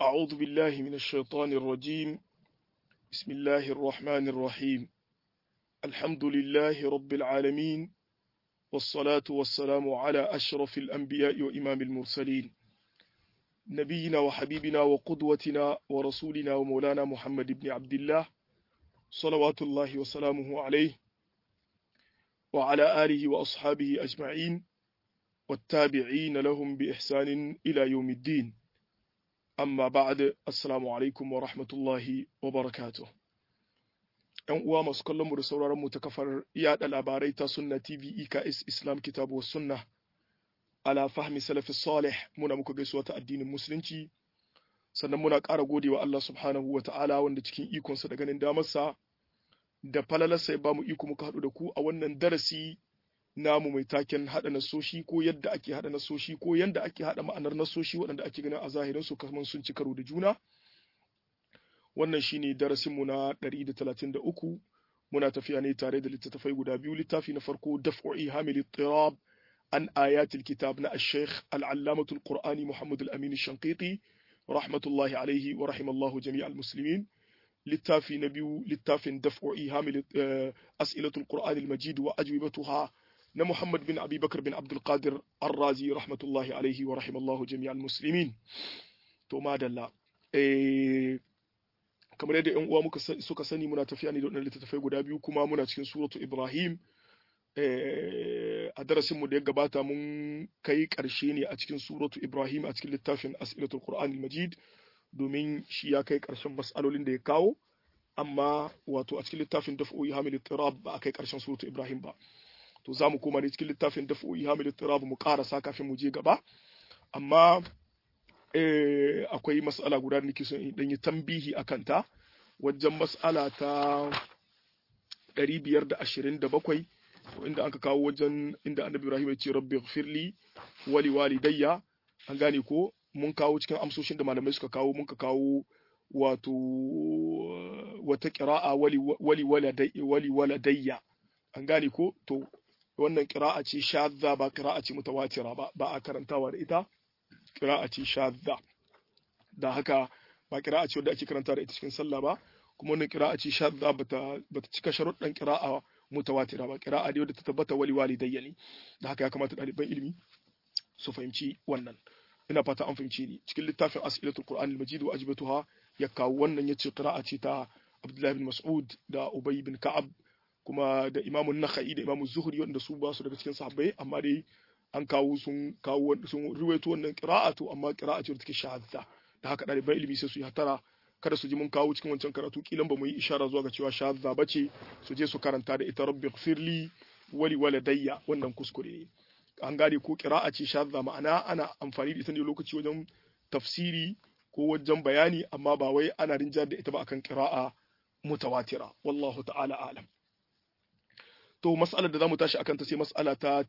أعوذ بالله من الشيطان الرجيم بسم الله الرحمن الرحيم الحمد لله رب العالمين والصلاة والسلام على أشرف الأنبياء وإمام المرسلين نبينا وحبيبنا وقدوتنا ورسولنا ومولانا محمد بن عبد الله صلوات الله وسلامه عليه وعلى آله وأصحابه أجمعين والتابعين لهم بإحسان إلى يوم الدين amma ba'ad assalamu alaikum wa rahmatullahi wa barakatuh yan uwa masu kallon mu da sauraron mu ta kafar yada labarai ta sunna tv eks islam kitabu sunna ala fahmi salafi salih muna muku gaisuwa ta addinin musulunci sannan muna ƙara godewa Allah subhanahu wa ta'ala wanda cikin ikonsa da ganin damarsa da falalarsa ya bamu iko muka haɗu da ku a wannan darasi namu mai taken haɗa nasoshi ko yadda ake haɗa nasoshi ko yadda ake haɗa ma'anar nasoshi waɗanda ake ganin a zahirin su kamar sun ci karo da juna wannan shine darasinmu na 133 muna tafiya ne tare da littattafai guda biyu littafi na farko daf'u ihamil tirab an ayatil kitab na ash-shaykh al-allamatul qur'ani muhammad al-amin ash-shanqiti rahmatullahi alayhi wa rahimallahu jami'al muslimin littafi na biyu littafin daf'u ihamil as'ilatul qur'ani al-majid wa ajwibatuha na Muhammad bin Abi Bakar bin Abdul Qadir Ar-Razi rahmatullahi alaihi wa rahimallahu jami'al muslimin to madalla eh kamar yadda ƴan uwa muka suka sani muna tafiya ne da wannan littattafai guda biyu kuma muna cikin suratu Ibrahim eh a darasin mu da ya gabata mun kai ƙarshe ne a cikin suratu Ibrahim a cikin littafin As'ilatul Qur'an al-Majid domin shi ya kai ƙarshen mas'alolin da ya kawo amma wato a cikin littafin daf'u hamil tirab ba a kai ƙarshen suratu Ibrahim ba to za mu koma ne cikin littafin daf'u hamil tirab mu karasa kafin mu je gaba amma eh, akwai mas'ala guda da nake son in dan yi tambihi akan ta wajen mas'ala ta 527 inda aka kawo wajen inda annabi Ibrahim ya ce rabbi ighfirli wali walidayya an gane ko mun kawo cikin amsoshin da malamai suka kawo mun ka kawo wato wata qira'a wali wali wali waladayya an gane ko to wannan qira'a ce shadda ba qira'a ce mutawatira ba ba a karantawa da ita qira'a ce shadda da haka ba qira'a ce wanda ake karanta da ita cikin sallah ba kuma wannan qira'a ce shadda bata bata cika sharuɗan qira'a mutawatira ba qira'a ne wadda ta tabbata wali walidayya ne da haka ya kamata ɗaliban ilimi su fahimci wannan ina fata an fahimci ni cikin littafin as'ilatul qur'an al-majid wa ajbatuha ya kawo wannan yace qira'a ce ta Abdullah bin Mas'ud da Ubay bin Ka'ab kuma da Imam Nakhai da Imam Zuhri wanda su ba su daga cikin sahabbai amma dai an kawo sun kawo sun ruwaito wannan qira'a to amma qira'a ce take shadda da haka ɗaliban ilimi sai su yi hatara kada su ji mun kawo cikin wancan karatu kilan ba mu yi ishara zuwa ga cewa shadda bace su je su karanta da ita rabbi ighfirli wali waladayya wannan kuskure ne an gane ko qira'a ce shadda ma'ana ana amfani da ita ne lokaci wajen tafsiri ko wajen bayani amma ba wai ana rinjar da ita ba akan qira'a mutawatira wallahu ta'ala alam to mas'alar da zamu tashi akan ta sai mas'ala ta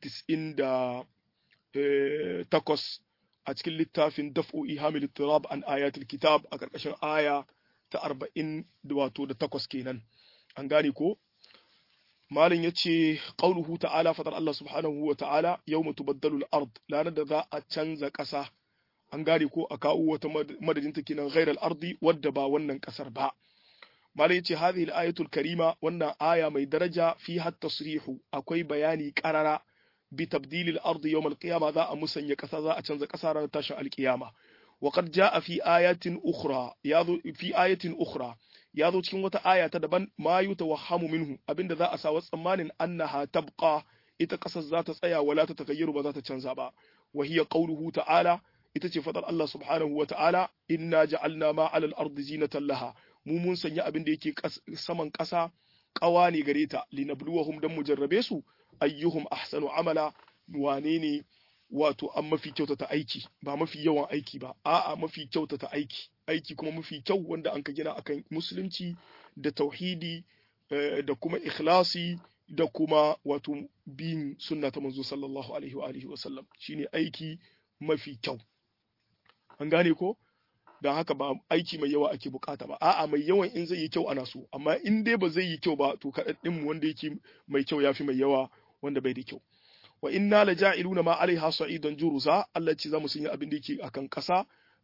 98 a cikin littafin daf'u ihamil ittirab an ayatul kitab a karkashin aya ta 40 da wato da takwas kenan an gane ko malin yace qauluhu ta'ala fadar Allah subhanahu wa ta'ala yawma tubaddalu al-ard lanar da za a canza ƙasa an gane ko a kawo wata madadin ta kenan ghairal ardi wadda ba wannan kasar ba malai yace hadhihi al-ayatul karima wannan aya mai daraja fi hat tasrihu akwai bayani qarara bi tabdil al-ardi yawm al-qiyama za a musanya kasa za a canza kasa ranar tashin al-qiyama wa qad jaa fi ayatin ukhra yazo fi ayatin ukhra yazo cikin wata aya ta daban ma yutawahhamu minhu abinda za a sa tsammanin annaha tabqa ita kasar za ta tsaya wala ta tagayyaru ba za ta canza ba wa hiya qawluhu ta'ala ita ce fadar Allah subhanahu wa ta'ala, inna ja'alna ma alal ardi zinatan laha, mu mun sanya abin da yake saman ƙasa ƙawa ne gare ta, linabluwahum dan mu jarrabe su, ayyuhum ahsanu amala, wane ne wato an mafi kyautata aiki, ba mafi yawan aiki ba, a'a mafi kyautata aiki, aiki kuma mafi kyau wanda an ka gina akan musulunci da tauhidi da kuma ikhlasi da kuma wato bin sunna ta manzo sallallahu alaihi wa alihi wa sallam shine aiki mafi kyau. an gane ko don haka ba aiki mai yawa ake bukata ba a'a mai yawan in zai yi kyau ana so amma in dai ba zai yi kyau ba to kaɗaɗɗin mu wanda yake mai kyau yafi mai yawa wanda bai da kyau wa inna la ja'iluna ma alaiha sa'idan jurusa Allah ce zamu sanya abin da yake akan ƙasa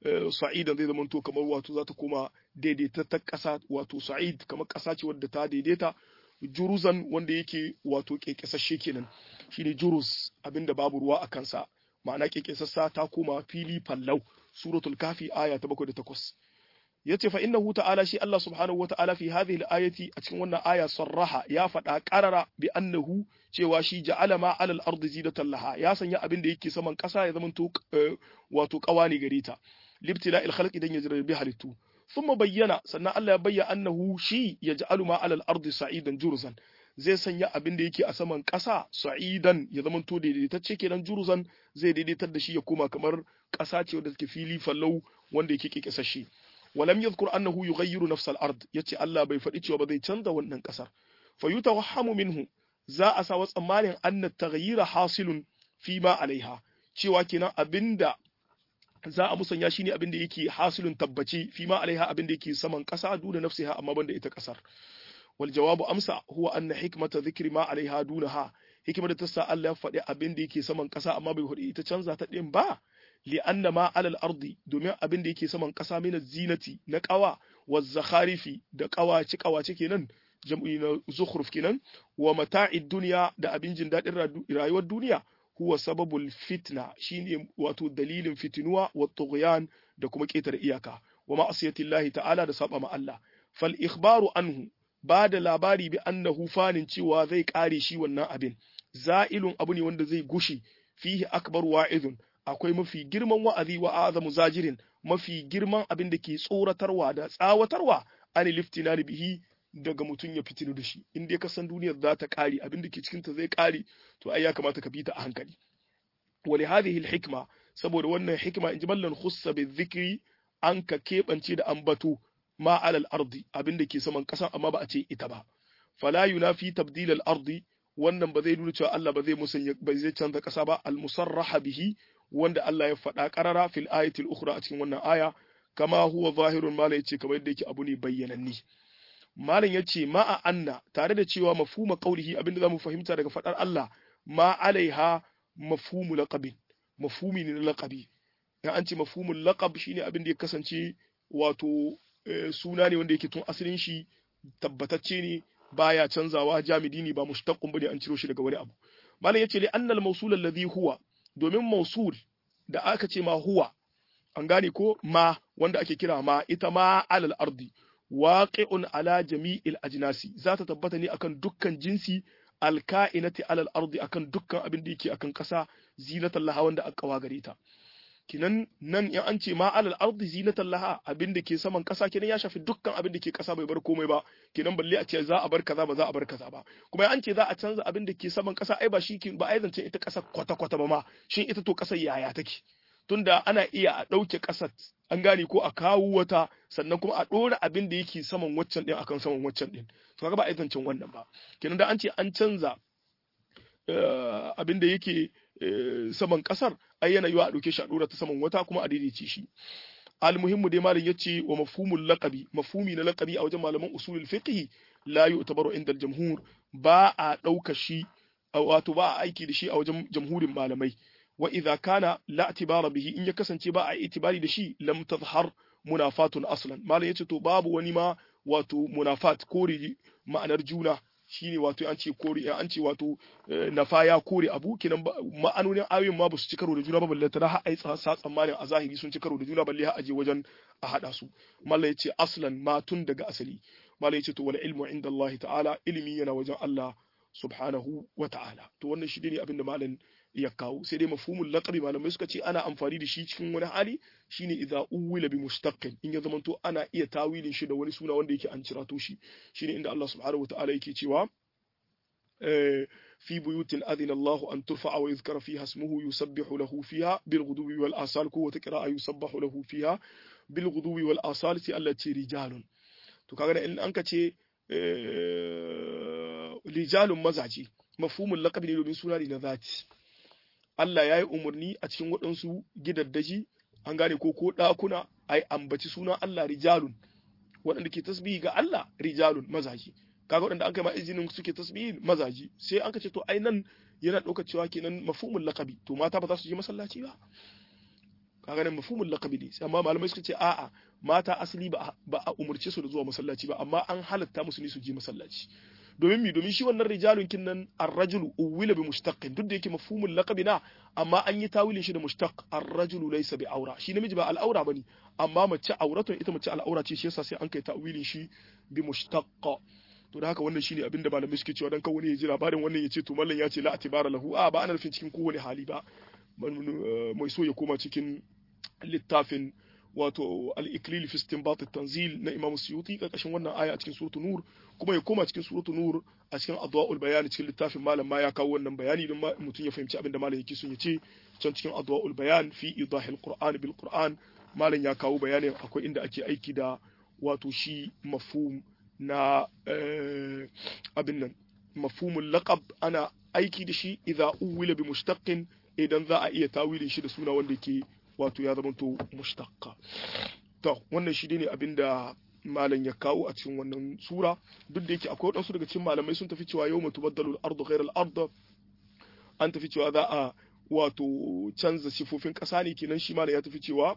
sa'idan zai zama to kamar wato za ta koma daidaita ta ƙasa wato sa'id kamar ƙasa ce wadda ta daidaita juruzan wanda yake wato kekesashe kenan shine jurus abinda babu ruwa a kansa ma'ana kekesassa ta koma fili fallau suratul kafi aya ta 7 da 8 yace fa innahu ta'ala shi Allah subhanahu wa ta'ala fi hadhihi al-ayati a cikin wannan aya sarraha ya faɗa qarara bi annahu cewa shi ja'ala ma 'ala al-ardi zidatan laha ya sanya abin da yake saman ƙasa ya zama to wato ƙawani gare ta libtila al-khalqi dan ya bi halittu thumma bayyana sannan Allah ya bayyana annahu shi yaj'alu ma 'ala al-ardi sa'idan jurzan zai sanya abin da yake a saman ƙasa sa'idan ya zama to daidaitacce kenan jurzan zai daidaitar da shi ya koma kamar ƙasa ce wanda take fili fallau wanda yake kekesashe ولم يذكر أنه يغير نفس الأرض يتي الله بي فدي cewa ba zai canza wannan kasar fayutawahhamu minhu za a sa tsammanin anna taghyira hasilun fi ma alaiha cewa kenan abinda za a musanya shine abinda yake hasilun tabbaci fi ma alaiha abinda yake saman kasa duna nafsiha amma banda ita kasar wal jawabu amsa huwa anna hikmata dhikri ma alaiha dunaha hikimar da ta sa Allah ya faɗi abinda yake saman kasa amma bai faɗi ita canza ta din ba li'anna ma alal ardi domin abin da yake saman ƙasa mina zinati na ƙawa wa zakharifi da ƙawace ƙawace kenan jam'i na zukhruf kenan wa mata'id duniya da abin jin daɗin rayuwar duniya huwa sababul fitna shine wato dalilin fitinuwa wa tughyan da kuma ƙetare iyaka wa ma'asiyatillahi ta'ala da saba ma Allah fal ikhbaru anhu ba da labari bi annahu fanin cewa zai kare shi wannan abin za'ilun abu ne wanda zai gushi fihi akbar wa'izun akwai mafi girman wa'azi wa azamu zajirin mafi girman abin da ke tsoratarwa da tsawatarwa an liftina bihi daga mutum ya fitinu da shi in dai ka san duniyar za ta kare abin da ke cikin ta zai kare to ai ya kamata ka bi ta a hankali wa li hadhihi al hikma saboda wannan hikma in ji mallan khussa bi dhikri an ka kebance da ambato ma alal ardi abin da ke saman kasa amma ba a ce ita ba fala yunafi tabdil al ardi wannan ba zai nuna cewa Allah ba zai musanya ba zai canza kasa ba al musarraha bihi wanda Allah ya faɗa ƙarara fil ayatil ukhra a cikin wannan aya kama huwa zahirun malam yace kamar yadda yake abu ne bayyananni malam yace ma'a anna tare da cewa mafhuma qaulihi abinda zamu fahimta daga faɗar Allah ma alaiha mafhumu laqabin mafhumi ne na laqabi ya an ce mafhumul laqab shine abin da ya kasance wato suna ne wanda yake tun asalin shi tabbatacce ne baya canzawa jamidi ne ba mushtaqqun bane an ciro shi daga wani abu malam yace li annal mawsul alladhi huwa domin mausul da aka ce ma huwa an gane ko ma wanda ake kira ma ita ma alal ardi waqi'un ala jami'il ajnasi za ta tabbata ne akan dukkan jinsi alka'inati alal ardi akan dukkan abin da yake akan kasa zinatan laha wanda aka kawa gare ta kinan nan in an ce ma alal ardi zinatan laha abin da ke saman kasa kinan ya shafi dukkan abin da ke kasa bai bar komai ba kinan balle a ce za a bar kaza ba za a bar kaza ba kuma an ce za a canza abin da ke saman kasa ai ba shi ba ai zancen ita kasa kwata kwata ba ma shin ita to kasar yaya take tunda ana iya a ɗauke ƙasar an gane ko a kawo wata sannan kuma a ɗora abin da yake saman waccan ɗin akan saman waccan ɗin to kaga ba a zancen wannan ba kenan da an ce an canza abin da yake saman ƙasar ai yana yiwa a ɗauke shi a ɗora ta saman wata kuma a daidaice shi almuhimmu dai malam yace wa mafhumul laqabi mafhumi na laqabi a wajen malaman usulul fiqh la yu'tabaru inda al-jamhur ba a ɗauka shi wato ba a aiki da shi a wajen jamhurin malamai wa idza kana la i'tibara bihi in ya kasance ba a itibari da shi lam tazhar munafatun aslan malam yace to babu wani ma wato munafat kore ma'anar juna shine wato an ce kore an ce wato nafa ya kore abu kinan ma'anonin ayoyin ma basu ci karo da juna ba balle tana har ai sa tsammanin a zahiri sun ci karo da juna balle har aje wajen a hada su malam yace aslan ma tun daga asali malam yace to wal ilmu inda Allah ta'ala ilimi yana wajen Allah subhanahu wa ta'ala to wannan shi ne abin da malam ya kawo sai dai mafhumul laqabi malamai suka ce ana amfani da shi cikin wani hali shine idza uwila bi mustaqqin in ya zamanto ana iya tawilin shi da wani suna wanda yake an cirato shi shine inda Allah subhanahu wataala yake cewa في بيوت أذن الله أن ترفع ويذكر فيها اسمه يسبح له فيها بالغدو والآصال قوة قراءة يسبح له فيها بالغدو والآصال التي رجال to kaga in an ka ce rijalun mazaje mafhumul laqabi ne domin suna ne na zati Allah ya yi umarni a cikin waɗansu gidaddaji an gane ko ko ɗakuna a yi ambaci sunan Allah rijalun waɗanda ke tasbihi ga Allah rijalun mazaji kaga waɗanda an kai ma izinin suke tasbihi mazaji sai an ce to ai nan yana ɗaukar cewa kenan mafhumul laqabi to mata ba za su je masallaci ba kaga nan mafhumul laqabi ne amma malamai suka ce a'a mata asali ba a umurce su da zuwa masallaci ba amma an halatta musu ne su je masallaci domin mi domin shi wannan rijalun kin nan ar-rajulu uwila bi mushtaqin duk da yake mafhumul laqabi na amma an yi tawilin shi da mushtaq ar-rajulu laysa bi aura shi namiji ba al'aura bane amma mace auratun ita mace al'aura ce shi yasa sai an kai tawilin shi bi mushtaqqa to da haka wannan shine abinda malamai suke cewa dan kawai ya ji labarin wannan ya ce to mallan ya ce la atibara lahu a ba ana nufin cikin kowane hali ba mai so ya koma cikin littafin wato al-iklil fi istinbat at-tanzil na Imam Suyuti karkashin wannan aya a cikin suratul nur kuma ya koma cikin suratul nur a cikin adwaul bayan cikin littafin malam ma ya kawo wannan bayani don mutum ya fahimci abinda malam yake son ya ce can cikin adwaul bayan fi idahil qur'an bil qur'an malam ya kawo bayanin akwai inda ake aiki da wato shi mafhum na abin nan mafhumul laqab ana aiki da shi idza uwila bi mushtaqin idan za a iya tawilin shi da suna wanda ke wato ya zamanto mushtaqqa to wannan shi ne abinda malam ya kawo a cikin wannan sura duk da yake akwai wadansu daga cikin malamai sun tafi cewa yawma tubaddalu al-ardu ghayra al-ard an tafi cewa za a wato canza sifofin ƙasa ne kenan shi malam ya tafi cewa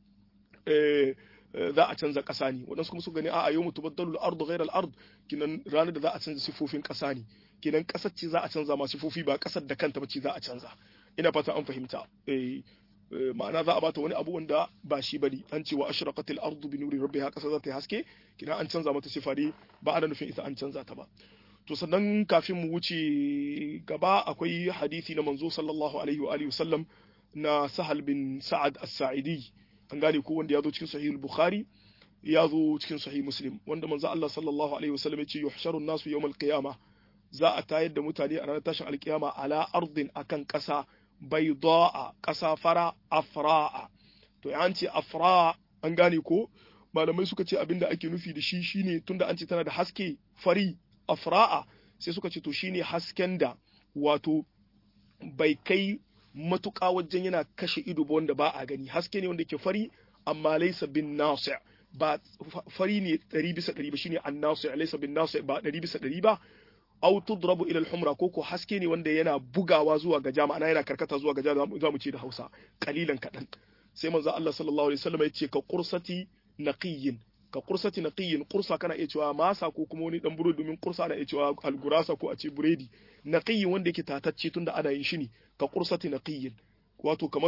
eh za a canza ƙasa ne waɗansu kuma su gani a yau mutu baddalu al-ardu ghayra al-ard kinan ranar da za a canza sifofin ƙasa ne kinan ƙasar ce za a canza ma sifofi ba ƙasar da kanta ba ce za a canza ina fata an fahimta eh ma'ana za a bata wani abu wanda ba shi bane an ce wa ashraqatil ardu bi nuri rabbiha ƙasa za ta yi haske kinan an canza mata sifa ne ba ana nufin ita an canza ta ba to sannan kafin mu wuce gaba akwai hadisi na manzo sallallahu alaihi wa alihi wasallam na sahal bin sa'ad as-sa'idi an gane ko wanda ya zo cikin sahih bukhari ya zo cikin sahih muslim wanda manzo Allah sallallahu alaihi wasallam ya ce yuhsharu nasu yawm al-qiyama za a tayar da mutane a ranar tashin alkiyama ala ardin akan ƙasa bayda'a ƙasa fara afra'a to ya ce afra an gane ko malamai suka ce abinda ake nufi da shi shine tunda an ce tana da haske fari afra'a sai suka ce to shine hasken da wato bai kai matuƙa wajen yana kashe ido ba wanda ba a gani haske ne wanda ke fari amma laisa bin nasi ba fari ne ɗari bisa ɗari ba shine an nasi laisa bin nasi ba ɗari bisa ɗari ba aw tudrabu ila al-humra ko ko haske ne wanda yana bugawa zuwa ga jama'a ana yana karkata zuwa ga jama'a za mu ce da Hausa kalilan kadan sai manzo Allah sallallahu alaihi wasallam ya ce ka qursati naqiyyin ka qursati naqiyyin qursa kana iya cewa masa ko kuma wani dan burodi domin qursa ana iya cewa algurasa ko a ce buredi naqiyyin wanda yake tatacce tunda ana yin shi ne ka qursati naqiyyin wato kamar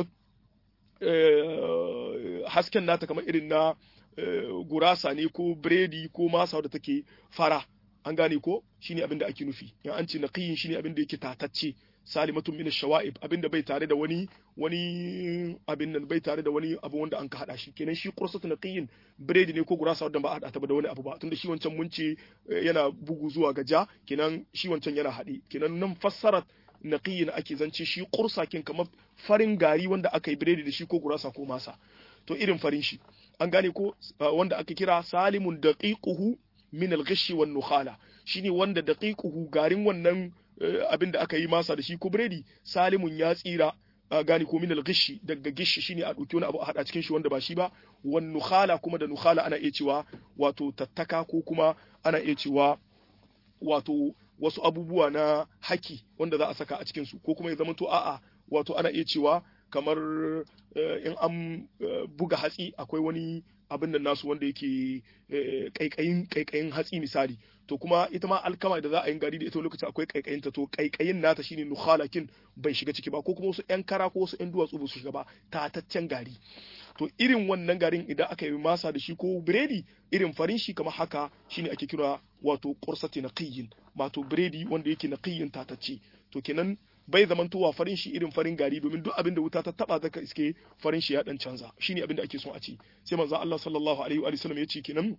hasken nata kamar irin na gurasa ne ko biredi ko masa da take fara an gane ko shine abin da ake nufi in an ce naqiyin shine abin da yake tatacce salimatun min ash-shawa'ib abin da bai tare da wani wani abin nan bai tare da wani abu wanda an ka hada shi kenan shi qursatu naqiyin biredi ne ko gurasa wanda ba a hada ta da wani abu ba tunda shi wancan mun ce yana bugu zuwa ga ja kenan shi wancan yana hade kenan nan fassarat naqiyin ake zance shi qursa kin kamar farin gari wanda aka yi biredi da shi ko gurasa ko masa to irin farin shi an gane ko wanda aka kira salimun daqiquhu min al-ghishi wan nukhala shine wanda daqiquhu garin wannan abin da aka yi masa da shi ko biredi salimun ya tsira gani ko min al-ghishi daga gishi shine a dauki wani abu a hada cikin shi wanda ba shi ba wan nukhala kuma da nukhala ana iya cewa wato tattaka ko kuma ana iya cewa wato wasu abubuwa na haki wanda za a saka a cikin su ko kuma ya zama to a'a wato ana iya cewa kamar in an buga hatsi akwai wani abin da nasu wanda yake kaikayin kaikayin hatsi misali to kuma ita ma alkama da za a yi gari da ita lokacin akwai kaikayin ta to kaikayin nata shine nukhalakin bai shiga ciki ba ko kuma wasu yan kara ko wasu yan duwatsu ba su shiga ba tataccen gari to irin wannan garin idan aka yi masa da shi ko biredi irin farin shi kamar haka shine ake kira wato qursati naqiyin wato biredi wanda yake naqiyin tatacce to kenan bai zamantowa farin shi irin farin gari domin duk abin da wuta ta taba zaka iske farin shi ya dan canza shine abin da ake son a ci sai manzo Allah sallallahu alaihi wa sallam ya ce kenan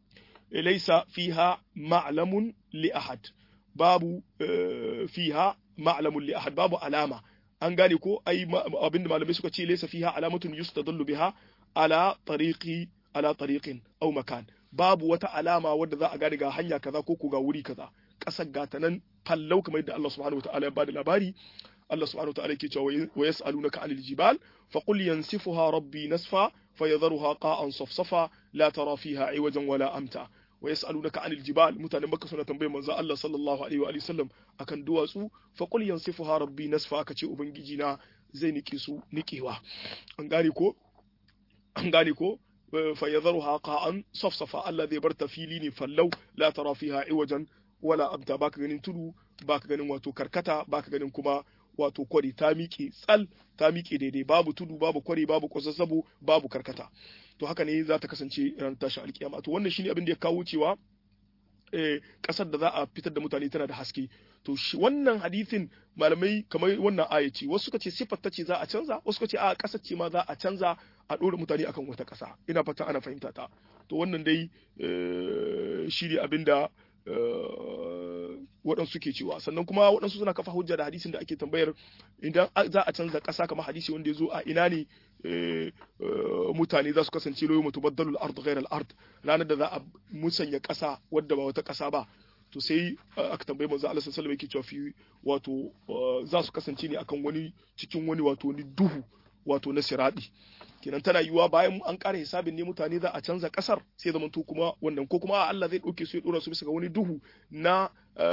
laysa fiha ma'lamun li ahad babu fiha ma'lamun li ahad babu alama an gane ko ai abin da malamai suka ce laysa fiha alamatun yustadallu biha ala tariqi ala tariqin aw makan babu wata alama wadda za a gane ga hanya kaza ko ko ga wuri kaza kasar gata nan fallau kamar yadda Allah subhanahu wataala ya bada labari Allah subhanahu wataala yake cewa wa yas'alunaka 'anil jibal fa qul yansifuha rabbi nasfa fayadharuha qa'an safsafa la tara fiha 'iwajan wala amta wa yas'alunaka 'anil jibal mutanen Makka suna tambayar manzo Allah sallallahu alaihi wa sallam akan duwatsu fa qul yansifuha rabbi nasfa kace ubangiji na zai nike su nikewa an gane ko an gane ko فيذرها قاعا صفصفا الله zai bar ta fili ne fallau la tara fiha iwajan wala abta baka ganin tudu baka ganin wato karkata baka ganin kuma wato kwari ta miƙe tsal ta miƙe daidai babu tudu babu kwari babu kwazazzabo babu karkata to haka ne za ta kasance ran tashin alkiyama to wannan shine abin da ya kawo cewa kasar da za a fitar da mutane tana da haske to shi wannan hadithin malamai kamar wannan aya ce wasu suka ce sifar ta ce za a canza wasu suka ce a kasar ce ma za a canza a ɗora mutane akan wata ƙasa ina fata ana fahimta ta to wannan dai shi ne abin da waɗansu ke cewa sannan kuma waɗansu suna kafa hujja da hadisin da ake tambayar idan za a canza ƙasa kamar hadisi wanda ya zo a ina ne mutane za su kasance loyo mutu baddalul ard ghairal ard ranar da za a musanya ƙasa wadda ba wata ƙasa ba to sai aka tambaye manzo Allah sallallahu alaihi wasallam yake cewa fi wato za su kasance ne akan wani cikin wani wato ni duhu wato na siradi kenan tana yiwuwa bayan an ƙara hisabin ne mutane za a canza ƙasar sai zama to kuma wannan ko kuma Allah zai ɗauke su ya ɗora su bisa ga wani duhu na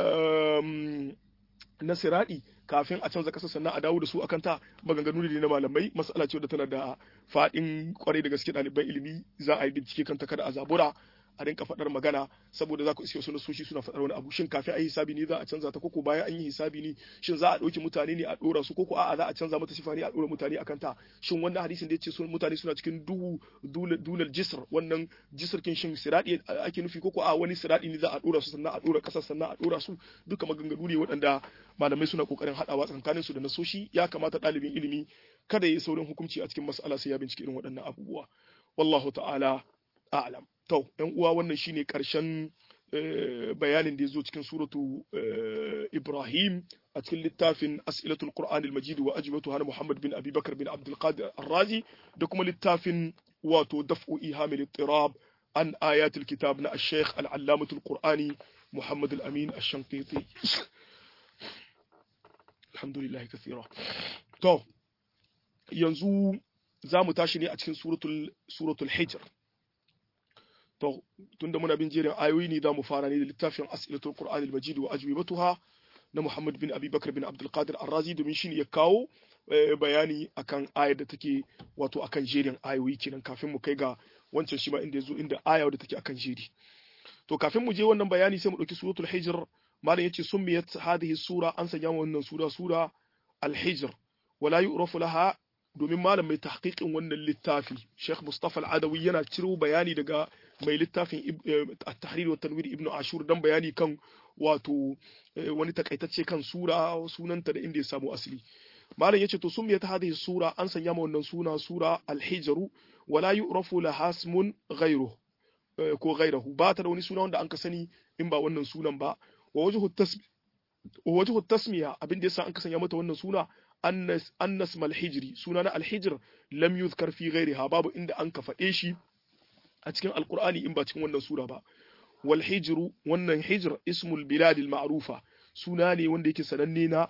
na siradi kafin a canza ƙasar sannan a dawo da su akan ta maganganu ne na malamai mas'ala ce wadda tana da faɗin kwarai da gaske ɗaliban ilimi za a yi bincike kanta kada a zabura a rinka faɗar magana saboda za ku iske wasu nasoshi suna faɗar wani abu shin kafin a yi hisabi ne za a canza ta koko bayan an yi hisabi ne shin za a ɗauki mutane ne a ɗora su koko a'a za a canza mata sifa ne a ɗora mutane akan ta shin wannan hadisin da ya ce sun mutane suna cikin duhu dulal jisr wannan jisr kin shin siradi ake nufi koko a wani siradi ne za a ɗora su sannan a ɗora ƙasar sannan a ɗora su duka maganganu ne waɗanda malamai suna ƙoƙarin haɗawa tsakanin su da nasoshi ya kamata ɗalibin ilimi kada ya yi saurin hukunci a cikin mas'ala sai ya bincike irin waɗannan abubuwa wallahu ta'ala a'lam To, ‘yan uwa wannan shine ƙarshen bayanin da ya zo cikin suratu Ibrahim a cikin littafin As'ilatul Qur'an al-Majid wa ajibatu hana Muhammad bin Abi Bakar bin Abdul Qadir Ar-Razi da kuma littafin wato daf'u ihamil ittirab an ayatul kitab na Sheikh al-Allamatul Qur'ani Muhammad al-Amin ash-Shanqiti Alhamdulillah kathira to yanzu za mu tashi ne a cikin suratul suratul Hijr to tunda muna bin jerin ayoyi ne za mu fara ne da littafin as'ilatul qur'an al-majid wa ajwibatuha na Muhammad bin Abi Bakar bin Abdul Qadir Ar-Razi domin shine ya kawo bayani akan ayar da take wato akan jerin ayoyi kenan kafin mu kai ga wancan shi ma inda yazo inda aya da take akan jeri to kafin mu je wannan bayani sai mu dauki suratul hijr malam yace summiyat hadhihi sura an sanya wannan sura sura al-hijr wala yu'rafu laha domin malam mai tahqiqin wannan littafi Sheikh Mustafa Al-Adawi yana ciro bayani daga mai littafin At-Tahrir wa Tanwir Ibn Ashur dan bayani kan wato wani takaitacce kan sura sunanta da inda ya samu asali malam yace to sumiyat hadhihi sura an sanya ma wannan suna sura Al-Hijr wala yu'rafu laha ismun ghayruhu ko ghayruhu ba ta da wani suna wanda an ka sani in ba wannan sunan ba wa wajhu tasmi wa wajhu tasmiya abin da yasa an ka sanya mata wannan suna annas annas mal hijri suna na al-hijr lam yuzkar fi ghayriha babu inda an ka faɗe shi a cikin alqur'ani in ba cikin wannan sura ba wal hijru wannan hijr ismul bilad al ma'rufa suna ne wanda yake sananne na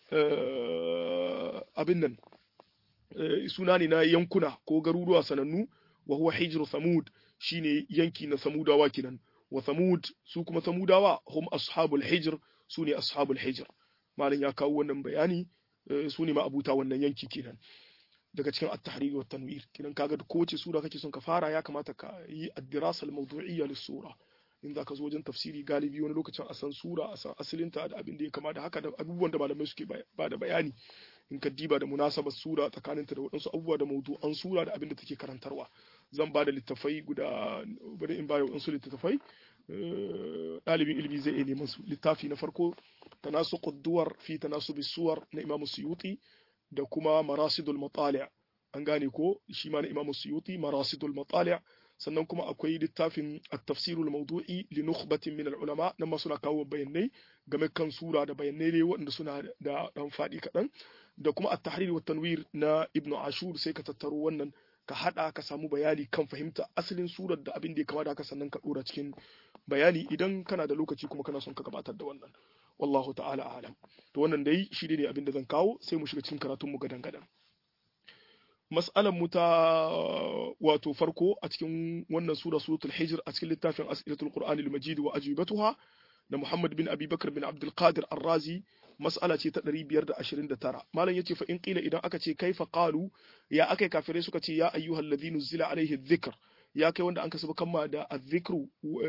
abin nan suna ne na yankuna ko garuruwa sanannu wa huwa hijru thamud shine yanki na samudawa kenan wa thamud su kuma samudawa hum ashabul hijr su ne ashabul hijr malam ya kawo wannan bayani su ne ma'abuta wannan yanki kenan daga cikin at-tahrir wa tanwir kenan kaga kowace sura kake son ka fara ya kamata ka yi ad-dirasa al-mawdu'iyya lis-sura in zaka zo wajen tafsiri galibi wani lokacin a san sura a san asalinta da abin da ya kama da haka da abubuwan da malamai suke ba da bayani in ka diba da munasabar sura tsakaninta da waɗansu abubuwa da mawdu'an sura da abin da take karantarwa zan ba da littafai guda bari in ba da waɗansu littattafai ɗalibin ilimi zai iya neman su littafi na farko تناسق الدور في تناسب الصور na Imam Suyuti da kuma Marasidul Matali' an gane ko shi ma na Imam Suyuti Marasidul Matali' sannan kuma akwai littafin at-tafsir al-mawdu'i li nukhbatin min al-ulama nan ma suna kawo bayanai game kan sura da bayanai ne waɗanda suna da dan fadi kaɗan da kuma at-tahrir wa tanwir na Ibn Ashur sai ka tattaro wannan ka hada ka samu bayani kan fahimta asalin surar da abin da ya kamata ka sannan ka dora cikin bayani idan kana da lokaci kuma kana son ka gabatar da wannan wallahu ta'ala alam to wannan dai shi ne abin da zan kawo sai mu shiga cikin karatun mu gadan gadan mas'alan mu ta wato farko a cikin wannan sura suratul hijr a cikin littafin as'ilatul qur'ani al-majid wa ajibatuha da Muhammad bin Abi Bakar bin Abdul Qadir Ar-Razi mas'ala ce ta 529 malam yace fa in qila idan aka ce kaifa qalu ya akai kafirai suka ce ya ayyuhal ladhina zila alaihi dhikr ya kai wanda an kasu kama da azzikru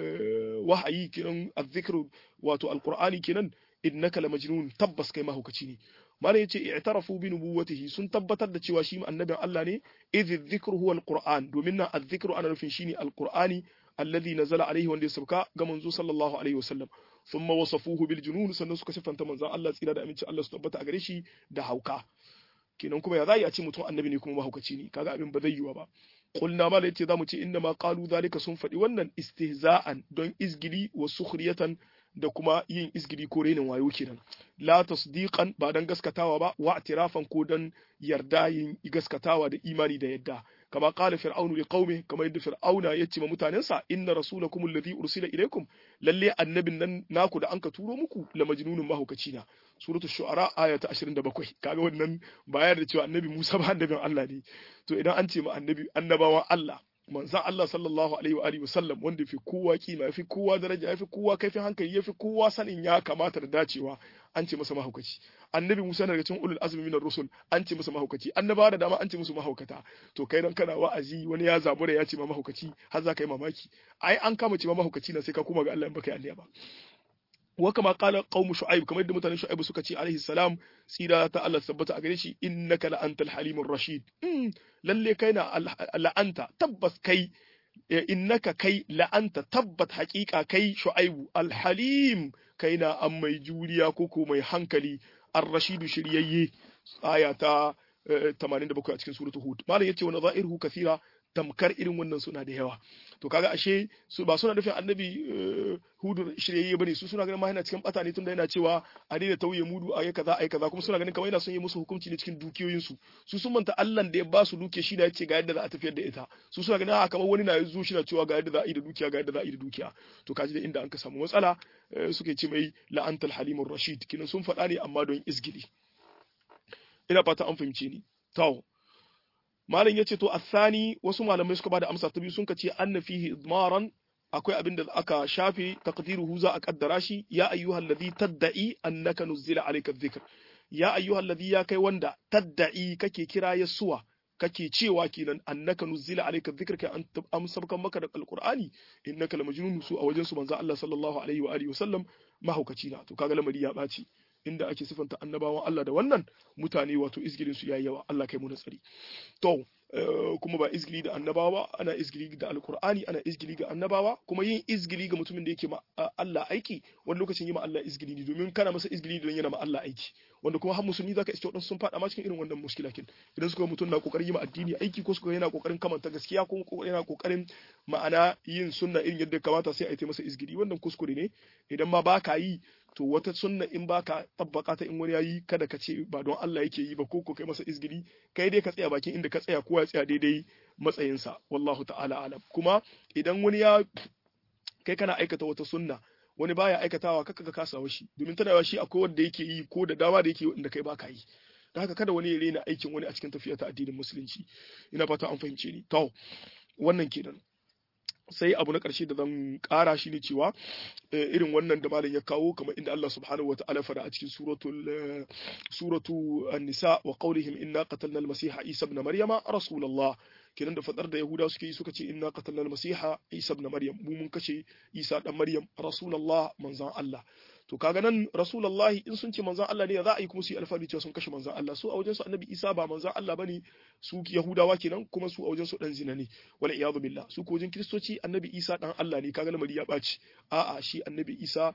wahayi kenan azzikru wato alqur'ani kenan innaka la majnun tabbas kai mahaukaci ne malam yace i'tarafu bi nubuwwatihi sun tabbatar da cewa shi annabin Allah ne idh dhikru huwa alquran domin nan azzikru ana nufin shine alqur'ani alladhi nazala alaihi wanda ya sauka ga manzo sallallahu alaihi wasallam thumma wasafuhu bil junun sannan suka sifanta manzon Allah tsira da aminci Allah su tabbata a gare shi da hauka kenan kuma ya zai a ce mutum annabi ne kuma mahaukaci ne kaga abin ba zai yiwa ba qulna ma yace zamu ce inna ma qalu zalika sun faɗi wannan istihza'an don izgili wa sukhriyatan da kuma yin izgili ko renin wayo kenan la tasdiqan ba dan gaskatawa ba wa i'tirafan ko dan yarda yin gaskatawa da imani da yadda kama qala fir'aunu li qaumi kama yadda fir'auna ya ce ma mutanensa inna rasulakum alladhi ursila ilaykum lalle annabin nan naku da anka turo muku la majnunun mahaukaci na suratul shu'ara aya ta 27 kaga wannan bayar da cewa annabi Musa ba annabin Allah ne to idan an ce ma annabi annabawan Allah manzan Allah sallallahu alaihi wa alihi wasallam wanda fi kowa kima yafi kowa daraja yafi kowa kaifin hankali yafi kowa sanin ya kamata da dacewa an ce masa mahaukaci annabi Musa daga cikin ulul azmi minar rusul an ce masa mahaukaci annabawa da dama an ce musu mahaukata to kai dan kana wa'azi wani ya zabura ya ce ma mahaukaci har za ka yi mamaki ai an kama ce ma mahaukaci na sai ka koma ga Allah in baka yi ba wa kama qala qaumu shu'aib kamar yadda mutanen shu'aib suka ce alaihi salam tsira ta Allah tabbata a gare shi innaka la antal halimur rashid lalle kai na la'anta tabbas kai innaka kai la'anta tabbat haƙiƙa kai shu'aibu alhalim kai na an mai juriya ko ko mai hankali ar-rashidu shiryayye aya ta 87 a cikin suratul hud malam yace wa nadha'iruhu kathira tamkar irin wannan suna da yawa to kaga ashe su ba suna nufin annabi hudu shiryayye bane su suna ganin ma yana cikin bata ne tunda yana cewa a daina tauye mudu a kaza ai kaza kuma suna ganin kamar yana son yi musu hukunci ne cikin dukiyoyin su su sun manta Allah da ya ba su dukiya shi da yace ga yadda za a tafiyar da ita su suna ganin a kamar wani na zo shi na cewa ga yadda za a yi da dukiya ga yadda za a yi da dukiya to kaji da inda an ka samu matsala suke ce mai la'antal halimur rashid kinan sun faɗa ne amma don izgili ina fata an fahimce ni to malam yace to athani wasu malamai suka bada amsa ta biyu sun ce anna fihi idmaran akwai abin da aka shafe taqdiruhu za a kaddara shi ya ayyuhal ladhi tadda'i annaka nuzila alayka dhikr ya ayyuhal ladhi ya kai wanda tadda'i kake kira yasuwa kake cewa kenan annaka nuzila alayka dhikr kai an amsabkan maka da alqur'ani innaka lamajnun su a wajen su manzo Allah sallallahu alaihi wa alihi wasallam mahaukaci na to kaga lamari ya baci inda ake sifanta annabawan Allah da wannan mutane wato izgilin su yayi yawa Allah kai mu tsari to kuma ba izgili da annabawa ana izgili da alkur'ani ana izgili ga annabawa kuma yin izgili ga mutumin da yake ma Allah aiki wani lokacin yi ma Allah izgili ne domin kana masa izgili don yana ma Allah aiki wanda kuma har musulmi zaka iske wadansu sun fada ma cikin irin wannan muskila kin idan suka mutum na kokarin yi ma addini aiki ko suka yana kokarin kamanta gaskiya ko yana kokarin ma'ana yin sunna irin yadda kamata sai a yi masa izgili wannan kuskure ne idan ma baka yi to wata sunna in baka tabbaka ta in wani yayi kada ka ce ba don Allah yake yi ba ko ko kai masa izgili kai dai ka tsaya bakin inda ka tsaya kowa ya tsaya daidai matsayinsa wallahu ta'ala alam kuma idan wani ya kai kana aikata wata sunna wani baya aikatawa kaka ka kasa shi domin tana yawa shi akwai wanda yake yi ko da dama da yake inda kai baka yi da haka kada wani ya rena aikin wani a cikin tafiya ta addinin musulunci ina fata an fahimce ni to wannan kenan sai abu na ƙarshe da zan ƙara shi ne cewa irin wannan da malam ya kawo kamar inda Allah subhanahu wata'ala fara a cikin suratul suratu an-nisa wa qawlihim inna qatalna al-masiha isa ibn maryama rasulullah kenan da fadar da yahuda suke yi suka ce inna qatalna al-masiha isa ibn maryam mu mun kashe isa dan maryam rasulullah manzon Allah to kaga nan rasulullahi in sun ce manzon Allah ne za a yi kuma su yi alfahari cewa sun kashe manzon Allah su a wajen su annabi Isa ba manzon Allah bane su Yahudawa kenan kuma su a wajen su dan zina ne wala iyadu billah su ko wajen kristoci annabi Isa dan Allah ne kaga lamari ya baci a'a shi annabi Isa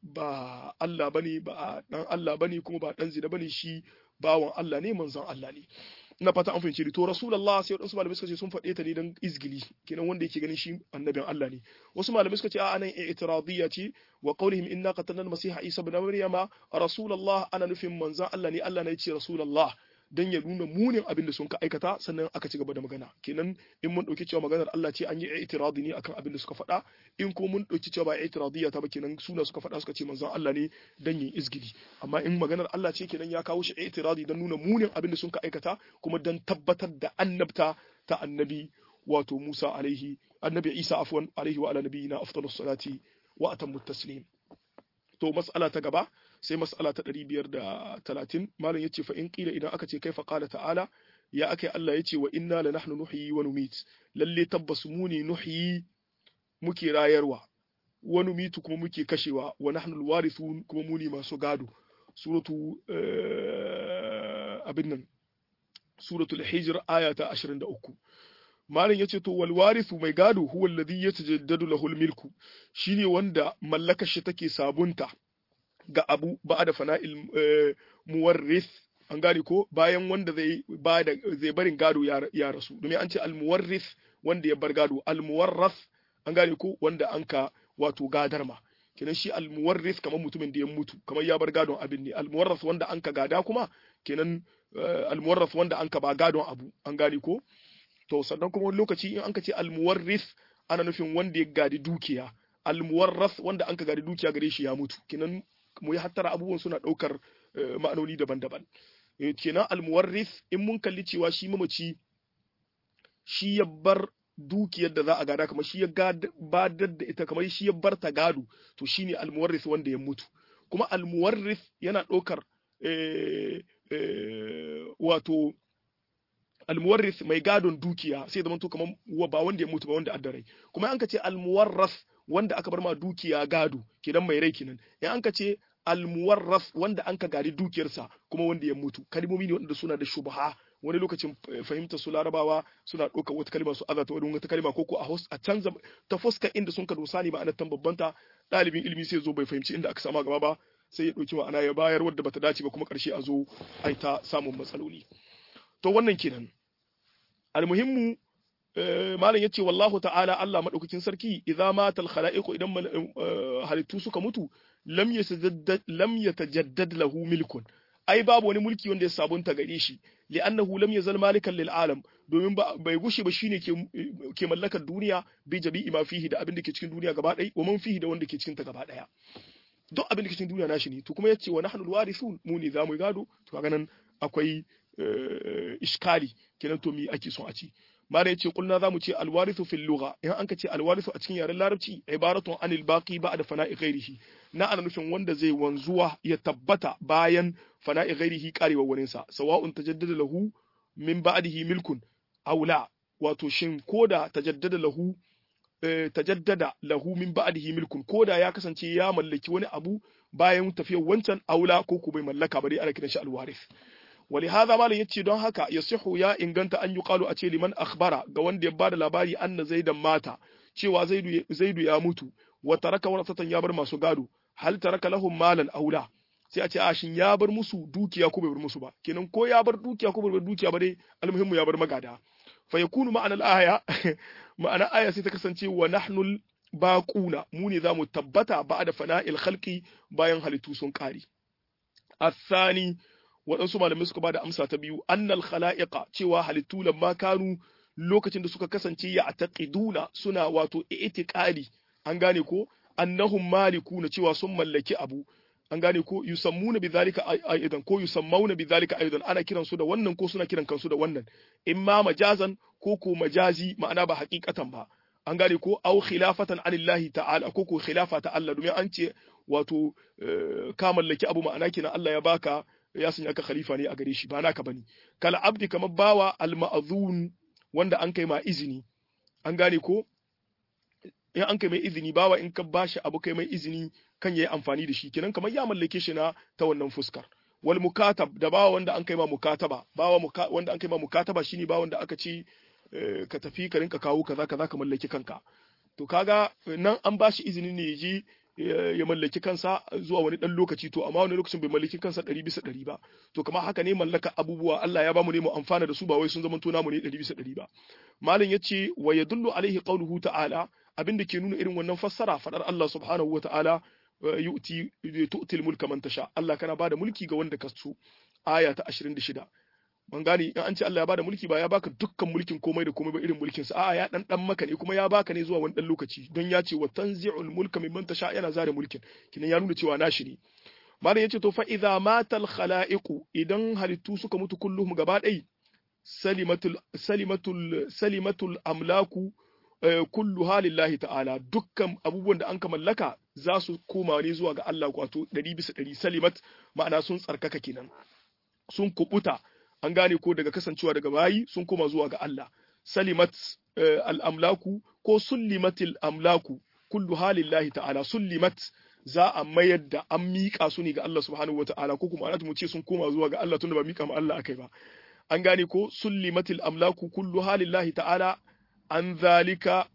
ba Allah bane ba dan Allah bane kuma ba dan zina bane shi bawan Allah ne manzon Allah ne ina fata an fahimci to rasulullah sai wadansu malamai suka ce sun faɗe ta ne don izgili kenan wanda yake ganin shi annabin Allah ne wasu malamai suka ce a nan i'tiradiyya ce wa qawlihim inna qatalna al-masiha isa ibn maryama rasulullah ana nufin manzon Allah ne Allah ne ya ce rasulullah dan ya nuna munin abin da sun ka aikata sannan aka ci gaba da magana kenan in mun dauki cewa maganar Allah ce an yi i'tiradi ne akan abin da suka faɗa in ko mun dauki cewa ba i'tiradiyya ta ba kenan suna suka faɗa suka ce manzon Allah ne dan yin izgili amma in maganar Allah ce kenan ya kawo shi i'tiradi dan nuna munin abin da sun ka aikata kuma dan tabbatar da annabta ta annabi wato Musa alaihi annabi Isa afwan alaihi wa ala nabiyina afdalus salati wa atammu taslim to mas'ala ta gaba sai mas'ala ta 530 malam yace fa in qila idan aka ce kaifa qala ta'ala ya akai Allah yace wa inna la nahnu nuhyi wa numit lalle tabbas mu ne nuhyi muke rayarwa wa numitu kuma muke kashewa wa nahnu alwarithun kuma mu ne masu gado suratu abin nan suratul hijr aya ta 23 malam yace to wal warithu mai gado huwa alladhi yatajaddadu lahu milku shine wanda mallakar shi take sabunta ga abu ba'da fana'il muwarrith an gane ko bayan wanda zai bada zai barin gado ya rasu domin an ce al muwarrith wanda ya bar gado al muwarrath an gane ko wanda anka wato gadar ma kenan shi al muwarrith kamar mutumin da ya mutu kamar ya bar gadon abin ne al muwarrath wanda anka gada kuma kenan al muwarrath wanda anka ba gadon abu an gane ko to sannan kuma wani lokaci in anka ce almuwarris ana nufin wanda ya gadi dukiya almuwarras wanda anka gadi dukiya gare shi ya mutu kenan mu yi hattara abubuwan suna ɗaukar ma'anoni daban-daban kenan almuwarris in mun kalli cewa shi mamaci shi ya bar dukiyar da za a gada kamar shi ya badar da ita kamar shi ya bar ta gado to shine almuwarris wanda ya mutu kuma almuwarris yana ɗaukar wato almuwarris mai gadon dukiya sai zama to kamar ba wanda ya mutu ba wanda addarai kuma an ka ce almuwarras wanda aka bar ma dukiya gado kenan mai rai kenan in an ka ce almuwarras wanda an ka gadi dukiyarsa kuma wanda ya mutu kalmomi ne wanda suna da shubha wani lokacin fahimtar su larabawa suna ɗauka wata kalma su azata wani wata kalma ko ko a canza ta fuska inda sun ka dosa ne ma'anar tambabbanta ɗalibin ilimi sai zo bai fahimci inda aka sama gaba ba sai ya ɗauki ma'ana ya bayar wadda bata dace ba kuma ƙarshe a zo ai ta samun matsaloli to wannan kenan almuhimmu malam yace wallahu ta'ala Allah madaukakin sarki idza mata al-khala'iqu idan halittu suka mutu lam yatajaddad lam yatajaddad lahu milkun ai babu wani mulki wanda ya sabunta gare shi li'annahu lam yazal malikan lil alam domin bai gushe ba shine ke ke mallakar duniya bi jabi'i ma fihi da abin da ke cikin duniya gaba ɗaya wa man fihi da wanda ke cikin ta gaba ɗaya duk abin da ke cikin duniya nashi ne to kuma yace wa nahnu al-warithun mu ne zamu gado to kaga nan akwai iskali kenan to mi ake son a ci mala yace kulna zamu ce alwarithu fil lugha in an ka ce alwarithu a cikin yaren larabci ibaratun anil baqi ba'da fana'i ghairihi na ana nufin wanda zai wanzuwa ya tabbata bayan fana'i ghairihi karewa wurin sa sawa'un tajaddada lahu min ba'dihi milkun aw la wato shin koda tajaddada lahu tajaddada lahu min ba'dihi milkun koda ya kasance ya mallaki wani abu bayan tafiyar wancan aula ko ku bai mallaka ba dai ana kiran shi alwarith ولهذا malam yace don haka yasihu ya inganta an yuqalu a ce liman akhbara ga wanda ya bada labari anna zaidan mata cewa zaidu zaidu ya mutu wa taraka warasatan ya bar masu gado hal taraka lahum malan aula sai a ce a shin ya bar musu dukiya ko bai bar musu ba kenan ko ya bar dukiya ko bai bar dukiya ba dai almuhimmu ya bar magada fa yakunu ma'anar aya ma'ana aya sai ta kasance wa nahnul baquna mu ne zamu tabbata ba'da fana'il khalqi bayan halittu sun kare الثاني waɗansu malamai suka bada amsa ta biyu annal khala'iqa cewa halittu lamma kanu lokacin da suka kasance ya taqiduna suna wato i'tiqadi an gane ko annahum malikuna cewa sun mallaki abu an gane ko yusammuna bidhalika aidan ko yusammauna bidhalika aidan ana kiran su da wannan ko suna kiran kansu da wannan imma majazan ko ko majazi ma'ana ba haqiqatan ba an gane ko au khilafatan anillahi ta'ala ko ko khilafa ta Allah domin an ce wato ka mallaki abu ma'ana kenan Allah ya baka ya sanya ka khalifa ne a gare shi ba naka bane kala abdi kamar bawa al-ma'zun wanda an kai ma izini an gane ko in an kai mai izini bawa in ka bashi abu kai mai izini kan yayi amfani da shi kenan kamar ya mallake shi na ta wannan fuskar wal mukatab da bawa wanda an kai ma mukataba bawa wanda an kai ma mukataba shine bawa wanda aka ce ka tafi ka rinka kawo kaza kaza ka mallaki kanka to kaga nan an bashi izini ne ya je ya mallaki kansa zuwa wani dan lokaci to amma wani lokacin bai mallaki kansa ɗari bisa ɗari ba to kamar haka ne mallaka abubuwa Allah ya bamu ne mu amfana da su ba wai sun zama namu ne ɗari bisa ɗari ba malam yace wa yadullu alaihi qawluhu ta'ala abinda ke nuna irin wannan fassara fadar Allah subhanahu wa ta'ala yu'ti tu'til mulka man tasha Allah kana bada mulki ga wanda ka so aya ta 26 ban gane in an ce Allah ya bada mulki ba ya baka dukkan mulkin komai da komai ba irin mulkin sa a'a ya dan dan maka ne kuma ya baka ne zuwa wani dan lokaci don ya ce wa tanzi'ul mulka mimman tasha yana zare mulkin kinan ya nuna cewa nashi ne malam yace to fa idza matal khalaiqu idan halittu suka mutu kulluhum gaba ɗai salimatul salimatul salimatul amlaku kullu halillahi ta'ala dukkan abubuwan da an ka mallaka za su koma ne zuwa ga Allah wato ɗari bisa ɗari salimat ma'ana sun tsarkaka kenan sun kubuta an gane ko daga kasancewa daga bayi sun koma zuwa ga Allah salimat al'amlaku ko sullimatil amlaku kullu halillahi ta'ala sullimat za a mayar da an miƙa su ne ga Allah subhanahu wata'ala ko kuma ana mu ce sun koma zuwa ga Allah tunda ba miƙa ma Allah akai ba an gane ko sullimatil amlaku kullu halillahi ta'ala an zalika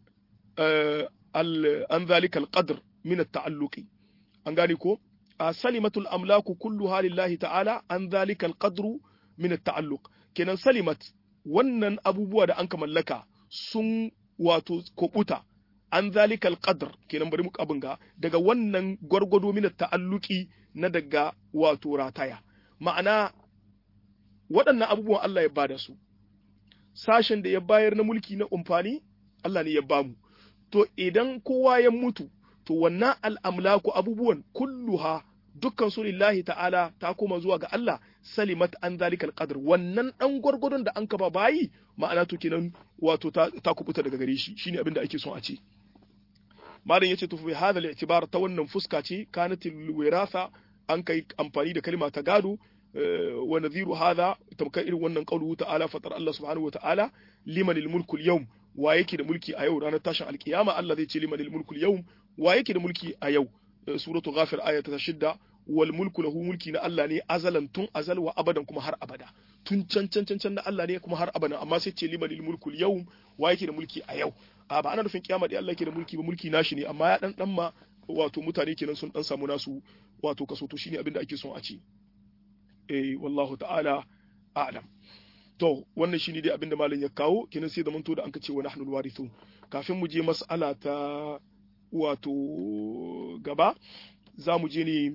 an zalika alqadr min at-ta'alluqi an gane ko salimatul amlaku kullu halillahi ta'ala an zalika alqadru min at-ta'alluq kenan salimat wannan abubuwa da an ka mallaka sun wato kokuta an zalika alqadr kenan bari mu abin ga daga wannan gwargwado min ta'alluqi na daga wato rataya ma'ana waɗannan abubuwan Allah ya bada su sashen da ya bayar na mulki na umfani Allah ne ya bamu to idan kowa ya mutu to wannan al'amlaku abubuwan kulluha dukkan su lillahi ta'ala ta koma zuwa ga Allah salimat an zalikal qadr wannan dan gwargwadon da an kaba bayi ma'ana to kenan wato ta, ta kubuta daga gare shi shine abin da ake son a ce malam yace to fi hadha al-i'tibar ta wannan fuska ce kanat al-wirasa an kai amfani da kalma ta gado wa nadhiru hadha tamkar irin wannan qauluhu ta'ala fatar Allah subhanahu wa ta'ala liman al-mulku al-yawm wa yake da mulki a yau ranar tashin alkiyama Allah zai ce liman al-mulku al-yawm wa yake da mulki a yau suratu ghafir aya ta shidda wal mulku lahu mulki na Allah ne azalan tun azal wa abadan kuma har abada tun can can can can na Allah ne kuma har abada amma sai ce liman mulku yau wa yake da mulki a yau a ba ana nufin kiyama da Allah yake da mulki ba mulki nashi ne amma ya dan dan ma wato mutane kenan sun dan samu nasu wato kaso to shine abin da ake son a ci eh wallahu ta'ala a'lam to wannan shine dai abin da malam ya kawo kenan sai da manto da an kace wa nahnu warithun kafin mu je mas'ala ta wato gaba za mu je ne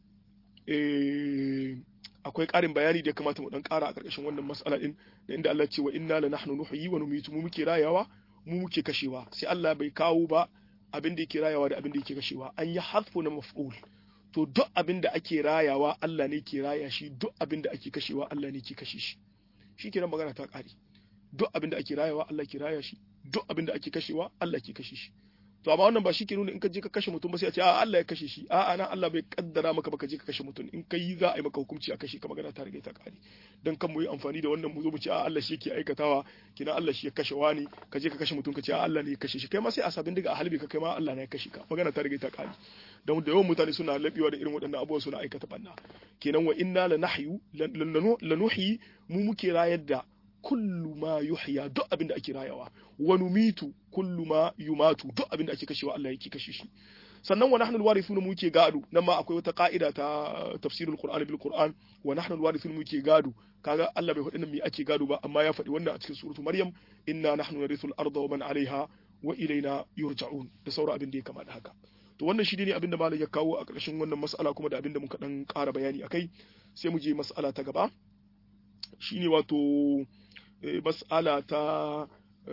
akwai ƙarin bayani da ya kamata mu dan ƙara a ƙarƙashin wannan mas'ala din da inda Allah ce wa inna la nahnu nuhyi wa numitu mu muke rayawa mu muke kashewa sai Allah bai kawo ba abin da yake rayawa da abin da yake kashewa an yi hasfu na maf'ul to duk abin da ake rayawa Allah ne ke raya shi duk abin da ake kashewa Allah ne ke kashe shi shi kenan magana ta ƙare duk abin da ake rayawa Allah ke raya shi duk abin da ake kashewa Allah ke kashe shi to amma wannan ba shi ke nuna in ka je ka kashe mutum ba sai a ce a Allah ya kashe shi a'a nan Allah bai kaddara maka ba ka je ka kashe mutum in ka yi za a yi maka hukunci a kashe ka magana ta riga ta kare dan kan mu yi amfani da wannan mu zo mu ce a Allah shi yake aikatawa kina Allah shi ya kashe wani ka je ka kashe mutum ka ce a Allah ne ya kashe shi kai ma sai a sabin diga a halbi ka kai ma Allah ne ya kashe ka magana ta riga ta kare dan da yawan mutane suna labewa da irin waɗannan abubuwa suna aikata banna kenan wa inna la nahyu lanuhyi mu muke rayar da kullu ma yuhya duk abin da ake rayawa wa numitu kullu ma yumatu duk abin da ake kashewa Allah yake kashe shi sannan wa nahnu alwarithuna muke gado nan ma akwai wata ka'ida ta tafsirul qur'an bil qur'an wa nahnu alwarithuna muke gado kaga Allah bai faɗi nan me ake gado ba amma ya faɗi wannan a cikin suratu maryam inna nahnu narithul arda wa man alaiha wa ilaina yurja'un da sauran abin da ya kama da haka to wannan shi ne abin da malam ya kawo a ƙarshen wannan mas'ala kuma da abin da muka dan ƙara bayani akai sai mu je mas'ala ta gaba shine wato mas'ala ta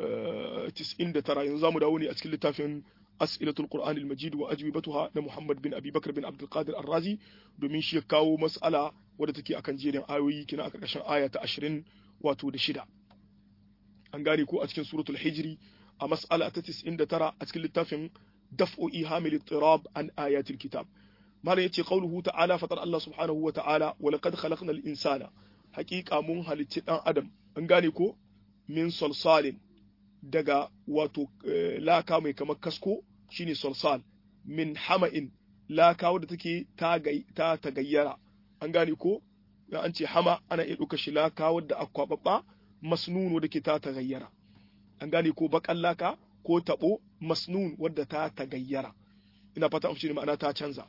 99 yanzu zamu dawo ne a cikin littafin as'ilatul qur'an al-majid wa ajwibatuha na Muhammad bin Abi Bakr bin Abdul Qadir Ar-Razi domin shi ya kawo mas'ala wadda take akan jerin ayoyi kina a karkashin aya ta 20 wato da shida an gane ko a cikin suratul hijri a mas'ala ta 99 a cikin littafin daf'u ihamil ittirab an ayatil kitab malam yace qauluhu ta'ala fatar Allah subhanahu wa ta'ala wa laqad khalaqnal insana haqiqa mun halicci dan adam an gane ko min salsalin daga wato laka mai kamar kasko shine salsal min hama'in laka wadda take ta tagayyara an gane ko an ce hama ana iya ɗauka shi laka wadda akwababba masnun wadda ke ta tagayyara an gane ko bakan laka ko tabo masnun wadda ta tagayyara ina fata an ne ma'ana ta canza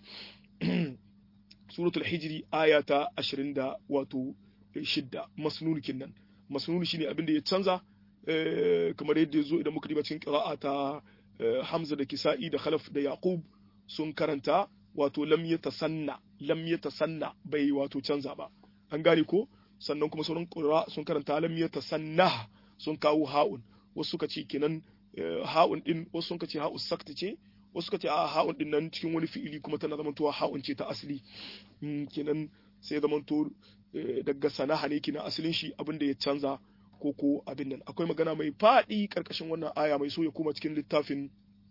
suratul hijri aya ta 20 da wato shidda masnun kinnan masnun shine abin da ya canza kamar yadda ya zo idan muka diba cikin qira'a ta Hamza da Kisa'i da Khalaf da Yaqub sun karanta wato lam yatasanna lam yatasanna bai wato canza ba an gane ko sannan kuma sauran qira'a sun karanta lam yatasanna sun kawo ha'un wasu suka ce kenan ha'un din wasu sun ce ha'u sakta ce wasu suka ce a ha'un din nan cikin wani fi'ili kuma tana zamantowa ha'un ce ta asali kenan sai zamanto daga sanaha ne kina asalin shi abin da ya canza ko ko abin nan akwai magana mai faɗi karkashin wannan aya mai so ya koma cikin littafin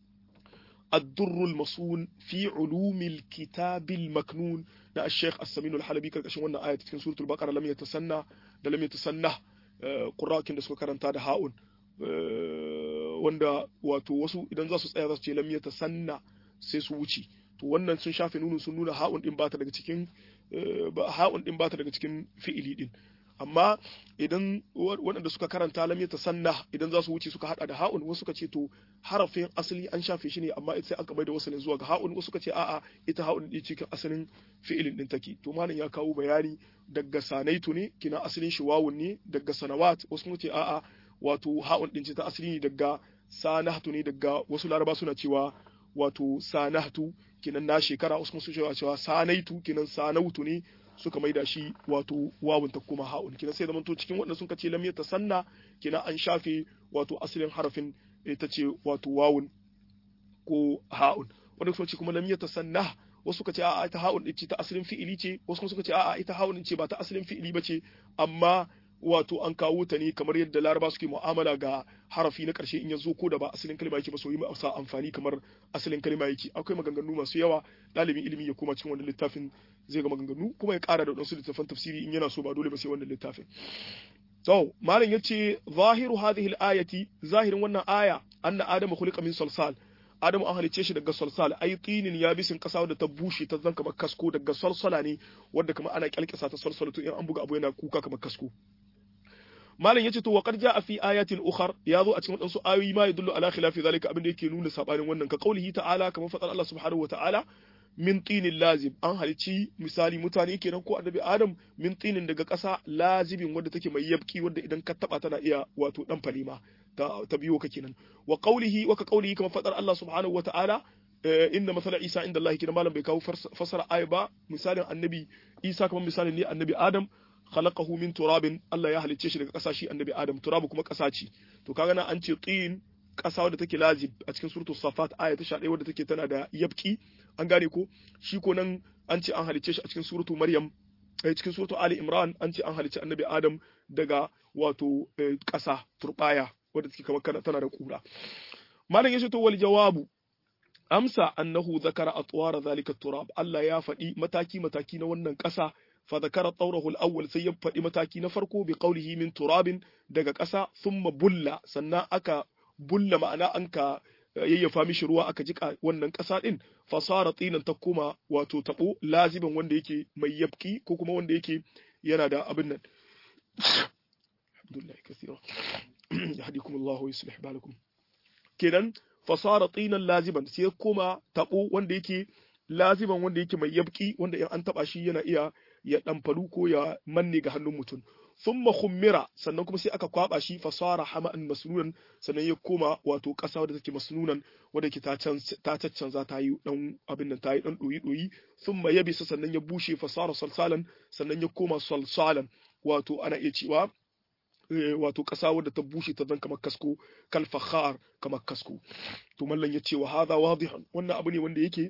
الدر المصون في علوم الكتاب المكنون na Sheikh As-Samin Al-Halabi karkashin wannan aya cikin suratul Baqara lam yatasanna da lam yatasanna qurrakin da suka karanta da ha'un wanda wato wasu idan za su tsaya za su ce lam yatasanna sai su wuce to wannan sun shafe nunu sun nuna ha'un din bata daga cikin ha'un din bata daga cikin fi'ili din amma idan waɗanda suka karanta lam yatasanna idan za su wuce suka hada da ha'un wasu suka ce to harafin asali an shafe shi ne amma sai aka bai da wasalin zuwa ga ha'un wasu suka ce a'a ita ha'un din cikin asalin fi'ilin din take to malam ya kawo bayani daga sanaitu ne kina asalin shi wawun ne daga sanawat wasu kuma ce a'a wato ha'un din ce ta asali ne daga sanahtu ne daga wasu laraba suna cewa wato sanahtu kinan na shekara wasu kuma su cewa sanaitu kinan sanautu ne suka maida shi wato wawun ta kuma ha'un kina sai zamanto cikin waɗanda sun ce lam yatasanna kina an shafe wato asalin harafin ita ce wato wawun ko ha'un wanda suka ce kuma lam yatasanna wasu suka ce a'a ita ha'un ce ta asalin fi'ili ce wasu kuma suka ce a'a ita ha'un ce ba ta asalin fi'ili ba ce amma wato an kawo ta ne kamar yadda laraba suke mu'amala ga harafi na ƙarshe in ya zo ko da ba asalin kalma yake ba so yi sa amfani kamar asalin kalma yake akwai maganganu masu yawa ɗalibin ilimi ya koma cikin wannan littafin zai ga maganganu kuma ya ƙara da wasu littafan tafsiri in yana so ba dole ba sai wannan littafin to malam yace zahiru hadhihi al-ayati zahirin wannan aya anna adama khuliqa min salsal adamu an halicce shi daga salsal ai tinin yabisin kasa da ta bushe ta zan kamar kasko daga salsala ne wanda kamar ana kyalkisa ta salsala to in an buga abu yana kuka kamar kasko malam yace to wa qad jaa fi ayatin ukhar ya zo a cikin wadansu ayoyi ma yadullu ala khilafi zalika abin da yake nuna sabanin wannan ka qaulihi ta'ala kamar fadar Allah subhanahu wa ta'ala min tinin lazim an halici misali mutane kenan ko annabi adam min tinin daga ƙasa lazibin wadda take mai yabki wadda idan ka taba tana iya wato dan falima ta, ta biyo ka kenan wa qaulihi wa ka qaulihi kamar fadar Allah subhanahu wa ta'ala inna masala isa inda Allah kenan malam bai kawo fasara aya ba misalin annabi isa kamar misalin ne annabi adam khalaqahu min turabin Allah ya halicce shi daga ƙasa shi annabi Adam turabu kuma ƙasa ce to kaga nan an ce tin ƙasa wadda take lazib a cikin suratul safat aya ta 11 wadda take tana da yabki an gane ko shi ko nan an ce an halicce shi a cikin suratul maryam a cikin suratul ali imran an ce an halicce annabi Adam daga wato ƙasa turbaya wadda take kamar tana da kura malam yace to wal jawabu amsa annahu zakara atwara zalika turab Allah ya faɗi mataki mataki na wannan ƙasa فذكر طوره الأول سيب فدي متاكي نفرقو بقوله من تراب دقا قسا ثم بلا سنا أكا بلا معنا أنكا yayyafa mishi ruwa aka jika wannan ƙasa ɗin fasara tsinan ta koma wato taɓo laziban wanda yake mai yabki ko kuma wanda yake yana da abin nan alhamdulillah kasira yahdikum Allah wa yuslih balakum kenan fasara tsinan laziban sai koma taɓo wanda yake laziban wanda yake mai yabki wanda in an taba shi yana iya ya ɗamfaru ko ya manne ga hannun mutum thumma khummira sannan kuma sai aka kwaba shi fasara hama'an masnunan sannan ya koma wato ƙasa wadda take masnunan wadda ke ta caccanza ta yi dan abin nan ta yi dan doyi doyi thumma yabisa sannan ya bushe fasara salsalan sannan ya koma salsalan wato ana iya cewa wato ƙasa wadda ta bushe ta zan kamar kasko kal fakhar kamar kasko to mallan ya ce wa hadha wadihan wannan abu ne wanda yake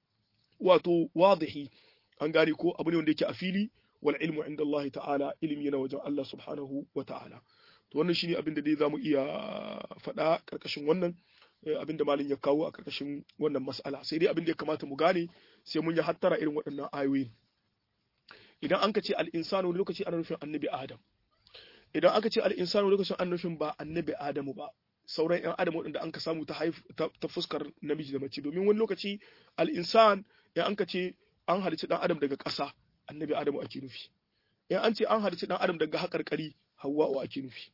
wato wadihi an gane ko abu ne wanda yake a fili wal ilmu inda Allah ta'ala ilimi yana wajen Allah subhanahu wa ta'ala to wannan shine abin da dai zamu iya faɗa karkashin wannan abin da malin ya kawo a karkashin wannan mas'ala sai dai abin da ya kamata mu gane sai mun yi hattara irin waɗannan ayoyi idan an ka ce al-insanu wani lokaci ana nufin annabi adam idan aka ce al-insanu wani lokacin ana nufin ba annabi adamu ba sauran yan adam waɗanda an ka samu ta ta fuskar namiji da mace domin wani lokaci al-insan in an ka ce an halicci dan adam daga ƙasa annabi adamu ake nufi in an ce an halicci dan adam daga haƙarƙari hawwa'u ake nufi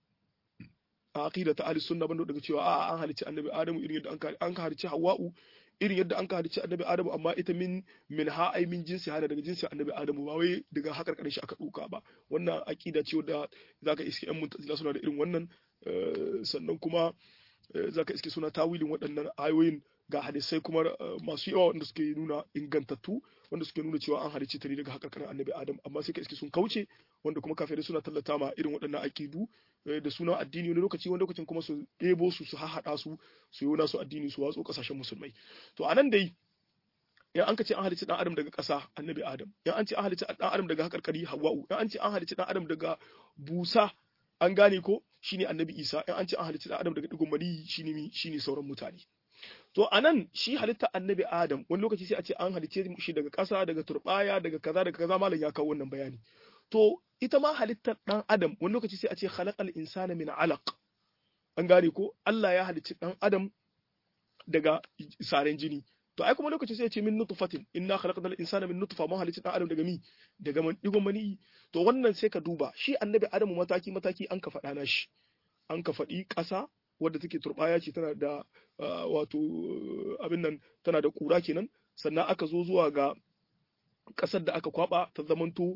a aqida ta ahlus sunna bando daga cewa a an halicci annabi adamu irin yadda an ka halicci hawwa'u irin yadda an ka halicci annabi adamu amma ita min min ha ai min jinsi hada daga jinsi annabi adamu ba wai daga haƙarƙarin shi aka ɗauka ba wannan aqida ce wadda zaka iske yan muntazila suna da irin wannan sannan kuma zaka iske suna tawilin waɗannan ayoyin ga hadisai kuma masu yawa wanda suke nuna ingantattu wanda suke nuna cewa an halicci ta ne daga hakarkarin annabi adam amma sai ka iske sun kauce wanda kuma kafirai suna tallata ma irin waɗannan aƙidu da sunan addini wani lokaci wani lokacin kuma su ɗebo su su hahaɗa su su yi nasu addini su watso ƙasashen musulmai to anan dai yan an ka ce an halicci dan adam daga ƙasa annabi adam yan an ce an halicci dan adam daga hakarkari hawa'u yan an ce an halicci dan adam daga busa an gane ko shine annabi Isa in an ce an halicci dan Adam daga digon mani shine shine sauran mutane to anan shi halitta annabi Adam wani lokaci sai a ce an halicce shi daga ƙasa daga turbaya daga kaza daga kaza malam ya kawo wannan bayani to ita ma halittar dan Adam wani lokaci sai a ce khalaqal insana min alaq an gane ko Allah ya halicci dan Adam daga saren jini to ai kuma lokaci sai ya ce min nutfatin inna khalaqnal insana min nutfa mun halicci dan Adam daga mi daga digon mani to wannan sai ka duba shi annabi Adamu mataki mataki an ka faɗa na shi an ka faɗi ƙasa wadda take turbaya ce tana da wato abin nan tana da kura kenan sannan aka zo zuwa ga ƙasar da aka kwaba ta zamanto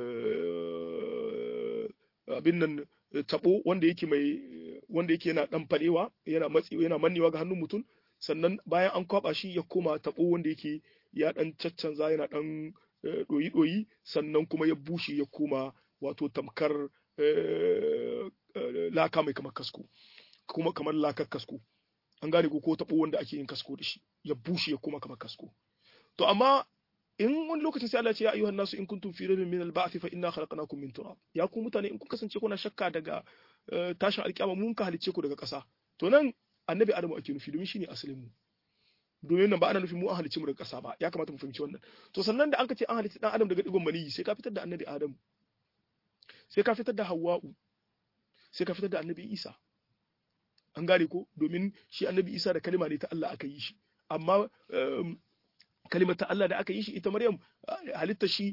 abin nan tabo wanda yake mai wanda yake yana dan fadewa yana matsi yana mannewa ga hannun mutum sannan bayan an kwaba shi ya koma tabo wanda yake ya dan caccanza yana dan doyi doyi sannan kuma ya bushe ya koma wato tamkar laka mai kamar kasko kuma kamar lakar kasko an gane ko tabo wanda ake yin kasko da shi ya bushe ya koma kamar kasko to amma in wani lokacin sai Allah ce ya ayyuhan nasu in kuntum fi rabbin min al-ba'th fa inna khalaqnakum min turab ya ku mutane in kun kasance kuna shakka daga tashin alkiyama mun ka halicce ku daga ƙasa to nan annabi adamu ake nufi domin shine asalin mu domin nan ba ana nufin mu an halicce mu daga ƙasa ba ya kamata mu fahimci wannan to sannan da an ka ce an halicci dan adam daga digon maniyi sai ka fitar da annabi adamu sai ka fitar da hawwa'u sai ka fitar da annabi isa an gane ko domin shi annabi isa da kalima ne ta Allah aka yi shi amma kalimar ta Allah da aka yi shi ita Maryam halitta shi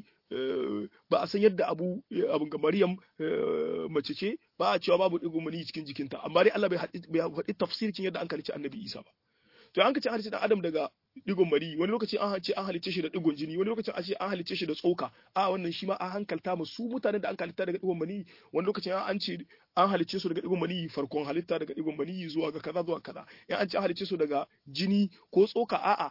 ba a san yadda abu abun ga Maryam mace ce ba a cewa babu digon mani cikin jikinta amma dai Allah bai faɗi tafsirkin yadda an halicci annabi Isa ba to an kace an halicci dan Adam daga digon mani wani lokaci an ce an halicce shi da digon jini wani lokaci an ce an halicce shi da tsoka a wannan shi ma an hankalta mu su mutanen da an halitta daga digon mani wani lokacin an ce an halicce su daga digon mani farkon halitta daga digon mani zuwa ga kaza zuwa kaza in an ce an halicce su daga jini ko tsoka a'a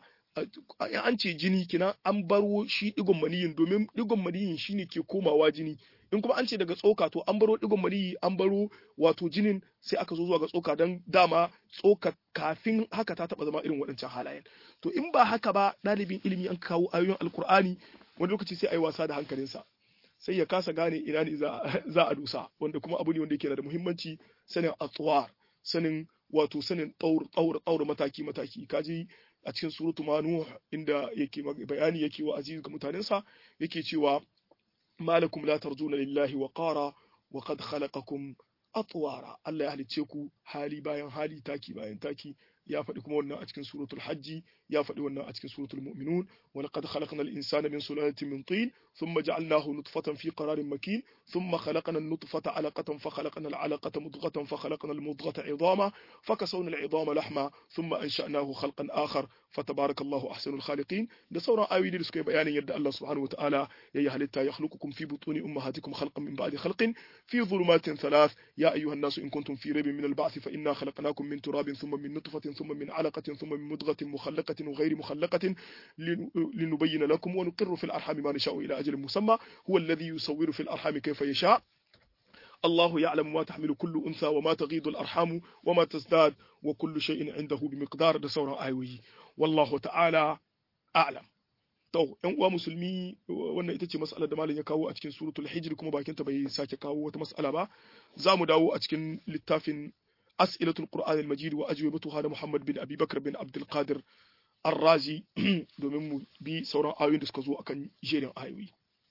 an ce jini kina an baro shi digon maniyin domin digon maniyin shine ke komawa jini in kuma an ce daga tsoka to an baro digon maniyi an baro wato jinin sai aka zo zuwa ga tsoka don dama tsoka kafin haka ta taba zama irin waɗancan halayen to in ba haka ba ɗalibin ilimi an kawo ayoyin alkur'ani wani lokaci sai a yi wasa da hankalinsa sai ya kasa gane ina ne za a dusa wanda kuma abu ne wanda yake da muhimmanci sanin atsuwar sanin wato sanin tsaur mataki mataki kaji a cikin suratu manuh inda yake bayani yake wa aziz ga mutanensa yake cewa malakum la tarjuna lillahi wa qara wa qad khalaqakum atwara Allah ya halicce ku hali bayan hali taki bayan taki ya faɗi kuma wannan a cikin suratul hajji ya faɗi wannan a cikin suratul mu'minun wa laqad khalaqna al-insana min sulalatin min tin thumma ja'alnahu nutfatan fi qararin makin thumma khalaqna an-nutfata 'alaqatan fa khalaqna al-'alaqata mudghatan fa khalaqna al-mudghata 'idama fa kasawna al-'idama lahma thumma ansha'nahu khalqan akhar fa tabarakallahu ahsanul khaliqin da sauran ayoyi da suka yi bayanin yadda Allah subhanahu wa ta'ala ya yi halitta ya khluqukum fi butuni ummahatikum khalqan min ba'di khalqin fi dhulumatin thalath ya ayyuhan nasu in kuntum fi raybin min al-ba'th fa inna khalaqnakum min turabin thumma min nutfatin ثم من علقة ثم من مضغة مخلقة وغير مخلقة لنبين لكم ونقر في الأرحام ما نشاء إلى أجل مسمى هو الذي يصور في الأرحام كيف يشاء الله يعلم ما تحمل كل أنثى وما تغيض الأرحام وما تزداد وكل شيء عنده بمقدار ده سورة آيوي والله تعالى أعلم to ƴan uwa musulmi wannan ita ce mas'alar da malam ya kawo a cikin suratul hijr kuma bakinta bai sake kawo wata mas'ala ba za mu dawo a cikin littafin أسئلة القرآن المجيد وأجوبتها محمد بن أبي بكر بن عبد القادر الرازي domin mu bi sauran ayoyin da suka zo akan jerin ayoyi.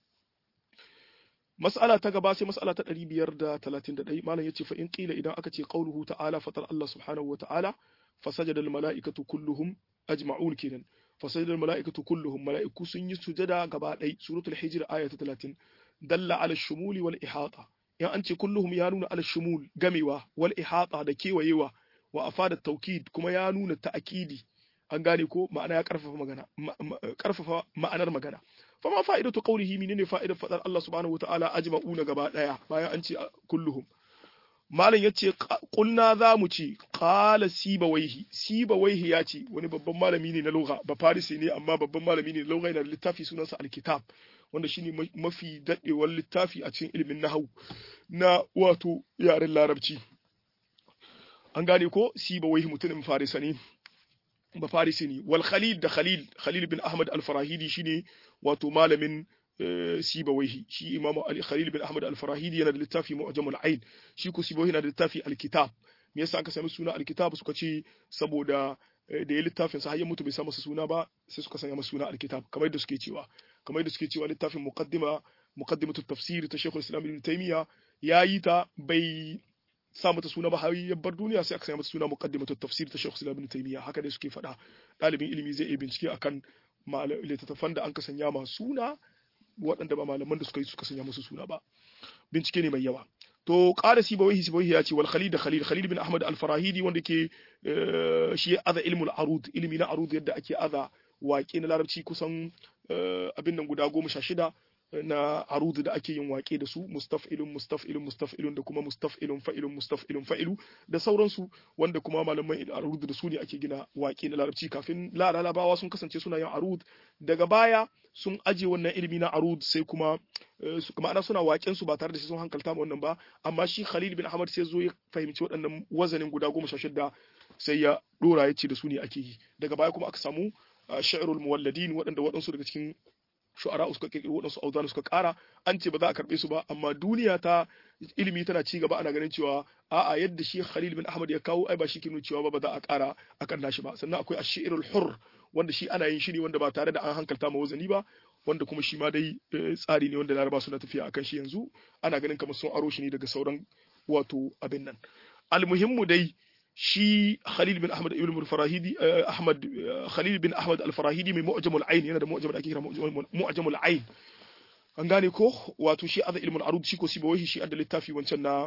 Mas'ala ta gaba sai mas'ala ta 531 malam yace fa in qila idan aka ce qauluhu ta'ala fatar Allah subhanahu wa ta'ala fasajada al mala'ikatu kulluhum ajma'un kenan fasajada al mala'ikatu kulluhum mala'iku sun yi sujada gaba ɗaya suratul hijr aya ta 30 dalla ala shumuli wal ihata in an ce kulluhum ya nuna al-shumul gamewa wal ihata da kewayewa wa afada taukid kuma ya nuna ta'kidi an gane ko ma'ana ya karfafa magana karfafa ma'anar magana fa ma fa'idatu qawlihi menene fa'idar fadar Allah subhanahu wata'ala ajma'una gaba daya bayan an ce kulluhum malam yace kulna za mu ce qala sibawaihi sibawaihi ya ce wani babban malami ne na lugha ba farisi ne amma babban malami ne na lugha yana da littafi sunansa alkitab wanda shine mafi dadewar littafi a cikin ilimin nahawu na wato yaren larabci an gane ko sibawaihi mutumin farisa ne ba farisi ne wal khalil da khalil khalil bin ahmad al farahidi shine wato malamin sibawaihi shi imamu ali khalil bin ahmad al-farahidi yana da littafi mu'jamul ain shi ko sibawaihi yana da littafi al-kitab me yasa aka sami suna al-kitab suka ce saboda da ya littafin sa har ya mutu bai sa masa suna ba sai suka sanya masa suna al-kitab kamar yadda suke cewa kamar yadda suke cewa littafin muqaddima muqaddimatu tafsir ta Sheikhul Islam Ibn Taymiyyah yayi ta bai sa mata suna ba har ya bar duniya sai aka sanya mata suna muqaddimatu tafsir ta Sheikhul Islam Ibn Taymiyyah haka dai suke faɗa ɗalibin ilimi zai iya bincike akan littattafan da an ka sanya ma suna waɗanda ba malaman da suka yi suka sanya musu suna ba bincike ne mai yawa to ƙara sibawaihi sibawaihi ya ce wal khalid da khalil khalil bin ahmad al farahidi wanda ke shi aza ilmul arud ilmi na arud yadda ake aza waƙe na larabci kusan abin nan guda goma sha shida na arud da ake yin waƙe da su mustaf'ilun mustaf'ilun mustaf'ilun da kuma mustaf'ilun fa'ilun mustaf'ilun fa'ilu da sauransu wanda kuma malaman arud da su ne ake gina waƙe na larabci kafin larabawa sun kasance suna yin arud daga baya sun aje wannan ilimi na arud sai kuma ma'ana suna waƙen su ba tare da sun hankalta ma wannan ba amma shi Khalil bin Ahmad sai zo ya fahimci waɗannan wazanin guda goma sha shida sai ya dora ya ce da su ne ake yi daga baya kuma aka samu sha'irul muwalladin waɗanda waɗansu daga cikin shu'ara suka kirkiro waɗansu auzana suka ƙara an ce ba za a karɓe su ba amma duniya ta ilimi tana ci gaba ana ganin cewa a'a yadda shi Khalil bin Ahmad ya kawo ai ba shi ke nuna cewa ba ba za a ƙara akan nashi ba sannan akwai ash-shi'rul hurr wanda shi ana yin shi ne wanda ba tare da an hankalta ma wazani ba wanda kuma shi ma dai tsari ne wanda laraba suna tafiya akan shi yanzu ana ganin kamar sun aro shi ne daga sauran wato abin nan almuhimmu dai shi Khalil bin Ahmad ibn al-Farahidi Ahmad Khalil bin Ahmad al-Farahidi mai mu'jamul ayn yana da mu'jam da ake kira mu'jamul ayn an gane ko wato shi azza ilmul arud shi ko sibawai shi adda littafi wancan na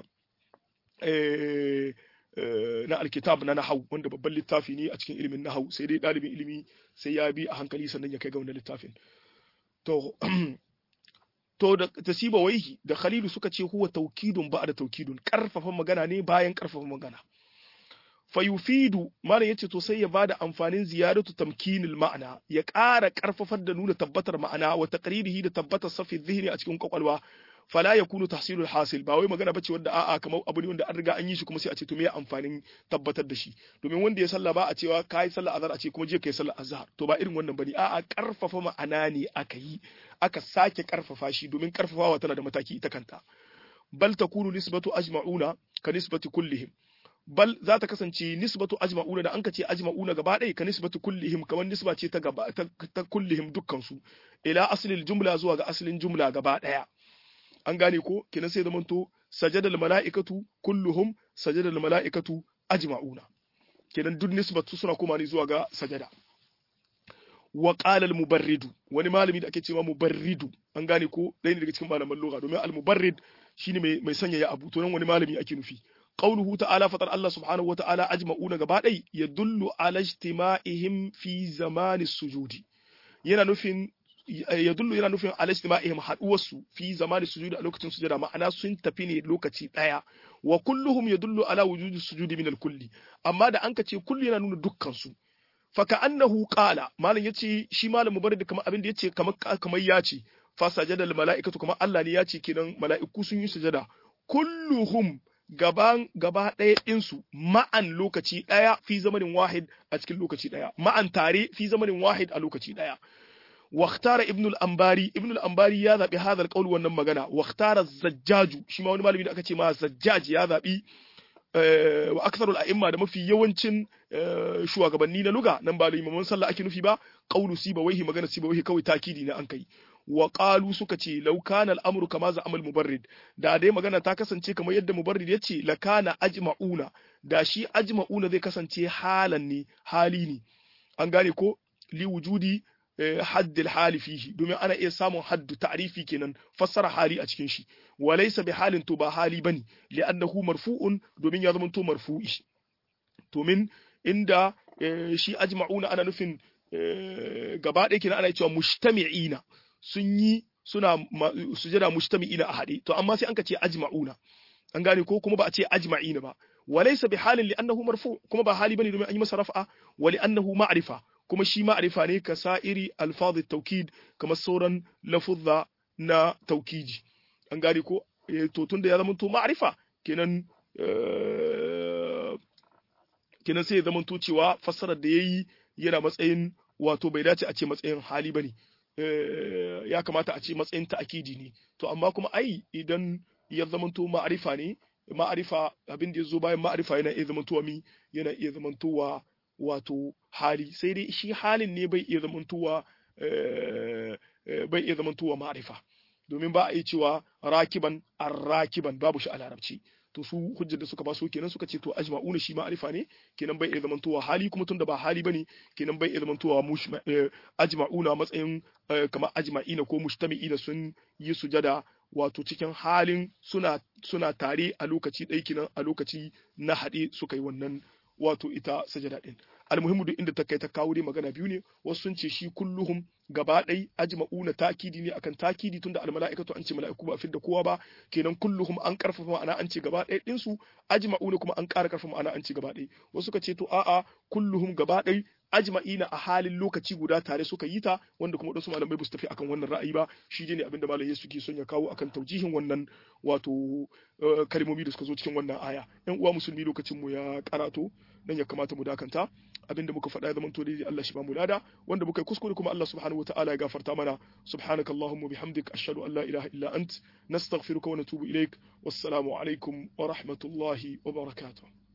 na alkitab na nahau wanda babban littafi ne a cikin ilimin nahau sai dai dalibin ilimi sai ya bi a hankali sannan ya kai ga wannan littafin to to da tasiba waihi da khalilu suka ce huwa taukidun ba da taukidun karfafa magana ne bayan karfafa magana fayufidu mana yace to sai ya bada amfanin ziyaratu tamkinil ma'ana ya ƙara karfafar da nuna tabbatar ma'ana wa taqririhi da tabbatar safi dhihni a cikin kwakwalwa fala yakunu tahsilul hasil ba wai magana bace wanda a'a kamar abu ne wanda an riga an yi shi kuma sai a ce to me amfanin tabbatar da shi domin wanda ya salla ba a cewa kai sallah azhar a ce kuma je kai sallah azhar to ba irin wannan bane a'a karfafa ma'ana ne aka yi aka sake karfafa shi domin karfafawa tana da mataki ita kanta bal takunu nisbatu ajma'una ka nisbati kullihim bal za ta kasance nisbatu ajma'una da an ka ce ajma'una gaba ɗaya ka nisbatu kullihim kamar nisba ce ta gaba ta kullihim dukkan su ila aslil jumla zuwa ga aslin jumla gaba ɗaya an gane ko kenan sai zamanto sajadal mala'ikatu kulluhum sajadal mala'ikatu ajma'una kenan duk nisbatu suna kuma ne zuwa ga sajada wa qala al mubarridu wani malami da ake cewa mubarridu an gane ko ɗaya ne daga cikin malaman lugha domin al mubarrid shine mai mai sanyaya abu to nan wani malami ake nufi قوله تعالى فطر الله سبحانه وتعالى أجمعون غبادي يدل على اجتماعهم في زمان السجود yana nufin yadullu yana nufin ala istima'ihim haduwarsu fi zamani sujudi a lokacin sujada ma'ana sun tafi ne lokaci daya wa kulluhum yadullu ala wujudi sujudi min al-kulli amma da an kace kullu yana nuna dukkan su fa ka'annahu qala malam yace shi malam mubarak kamar abin da yace kamar kamar yace fa sajada al-mala'ikatu kamar Allah ne yace kenan mala'iku sun yi sujada kulluhum gaban gaba ɗaya ɗinsu ma'an lokaci ɗaya fi zamanin wahid a cikin lokaci ɗaya ma'an tare fi zamanin wahid a lokaci ɗaya واختار ابن الأنباري ابن الأنباري يا ذا بهذا القول wannan magana واختار الزجاج shi ma wani malami da aka ce ma zajjaj ya zabi wa aktharul a'imma da mafi yawancin shugabanni na luga nan ba limaman sallah ake nufi ba qawlu sibawaihi magana sibawaihi kawai takidi ne an kai wa qalu suka ce law kana al-amru kama za amal mubarrid da dai magana ta kasance kamar yadda mubarrid yace la kana ajma'una da shi ajma'una zai kasance halan ne hali ne an gane ko li wujudi haddil hali fihi domin ana iya samun haddu ta'rifi kenan fassara hali a cikin shi wa laysa bi halin to ba hali bane li'annahu marfu'un domin ya zama to marfu'i domin inda shi ajma'una ana nufin gaba ɗaya kenan ana cewa mujtami'ina sun yi suna sujada mujtami'ina a haɗe to amma sai an ka ce ajma'una an gane ko kuma ba a ce ajma'ina ba wa laysa bi halin li'annahu marfu kuma ba hali bane domin an yi masa raf'a wa li'annahu ma'rifa kuma shi ma'rifa ne ka sa'iri alfadhi taukid kamar sauran lafuzza na taukiji an gane ko to tunda ya zama to ma'rifa kenan kenan sai ya zama to cewa fassarar da yayi yana matsayin wato bai dace a ce matsayin hali bane ya kamata a ce matsayin ta'akidi ne to amma kuma ai idan ya zamanto ma'arifa ne ma'arifa abin da ya zo bayan ma'arifa yana iya zamantowa mi yana iya zamantowa wato hali sai dai shi halin ne bai iya zamantowa bai iya zamantowa ma'arifa domin ba a yi cewa rakiban arrakiban babu shi a larabci to su hujjar da suka ba su kenan suka ce to ajma'una shi ma'arifa ne kenan bai iya zamantowa hali kuma tunda ba hali bane kenan bai iya zamantowa mush ajma'una matsayin kamar ajma'ina ko mujtami'ina sun yi sujada wato cikin halin suna suna tare a lokaci ɗaya kenan a lokaci na haɗe suka yi wannan wato ita sajada din almuhimmu duk inda ta kai ta kawo dai magana biyu ne wasu sun ce shi kulluhum gaba ɗai ajma'una takidi ne akan takidi tunda almala'ikatu an ce mala'iku ba fidda kowa ba kenan kulluhum an karfafa ma'ana an ce gaba ɗaya din su ajma'una kuma an ƙara karfafa ma'ana an ce gaba ɗaya wasu suka ce to a'a kulluhum gaba ɗai ajma'ina a halin lokaci guda tare suka yi ta wanda kuma wasu malamai ba su tafi akan wannan ra'ayi ba shi ne abinda malamai suke son ya kawo akan taujihin wannan wato kalmomi da suka zo cikin wannan aya yan uwa musulmi lokacin mu ya karato nan ya kamata mu dakanta abinda muka faɗa ya zama to dai Allah shi ba mu lada wanda muka yi kuskure kuma Allah subhanahu wataala ya gafarta mana subhanaka allahumma bihamdik ashhadu an la ilaha illa ant nastaghfiruka wa natubu ilaik wassalamu alaikum wa rahmatullahi wa barakatuh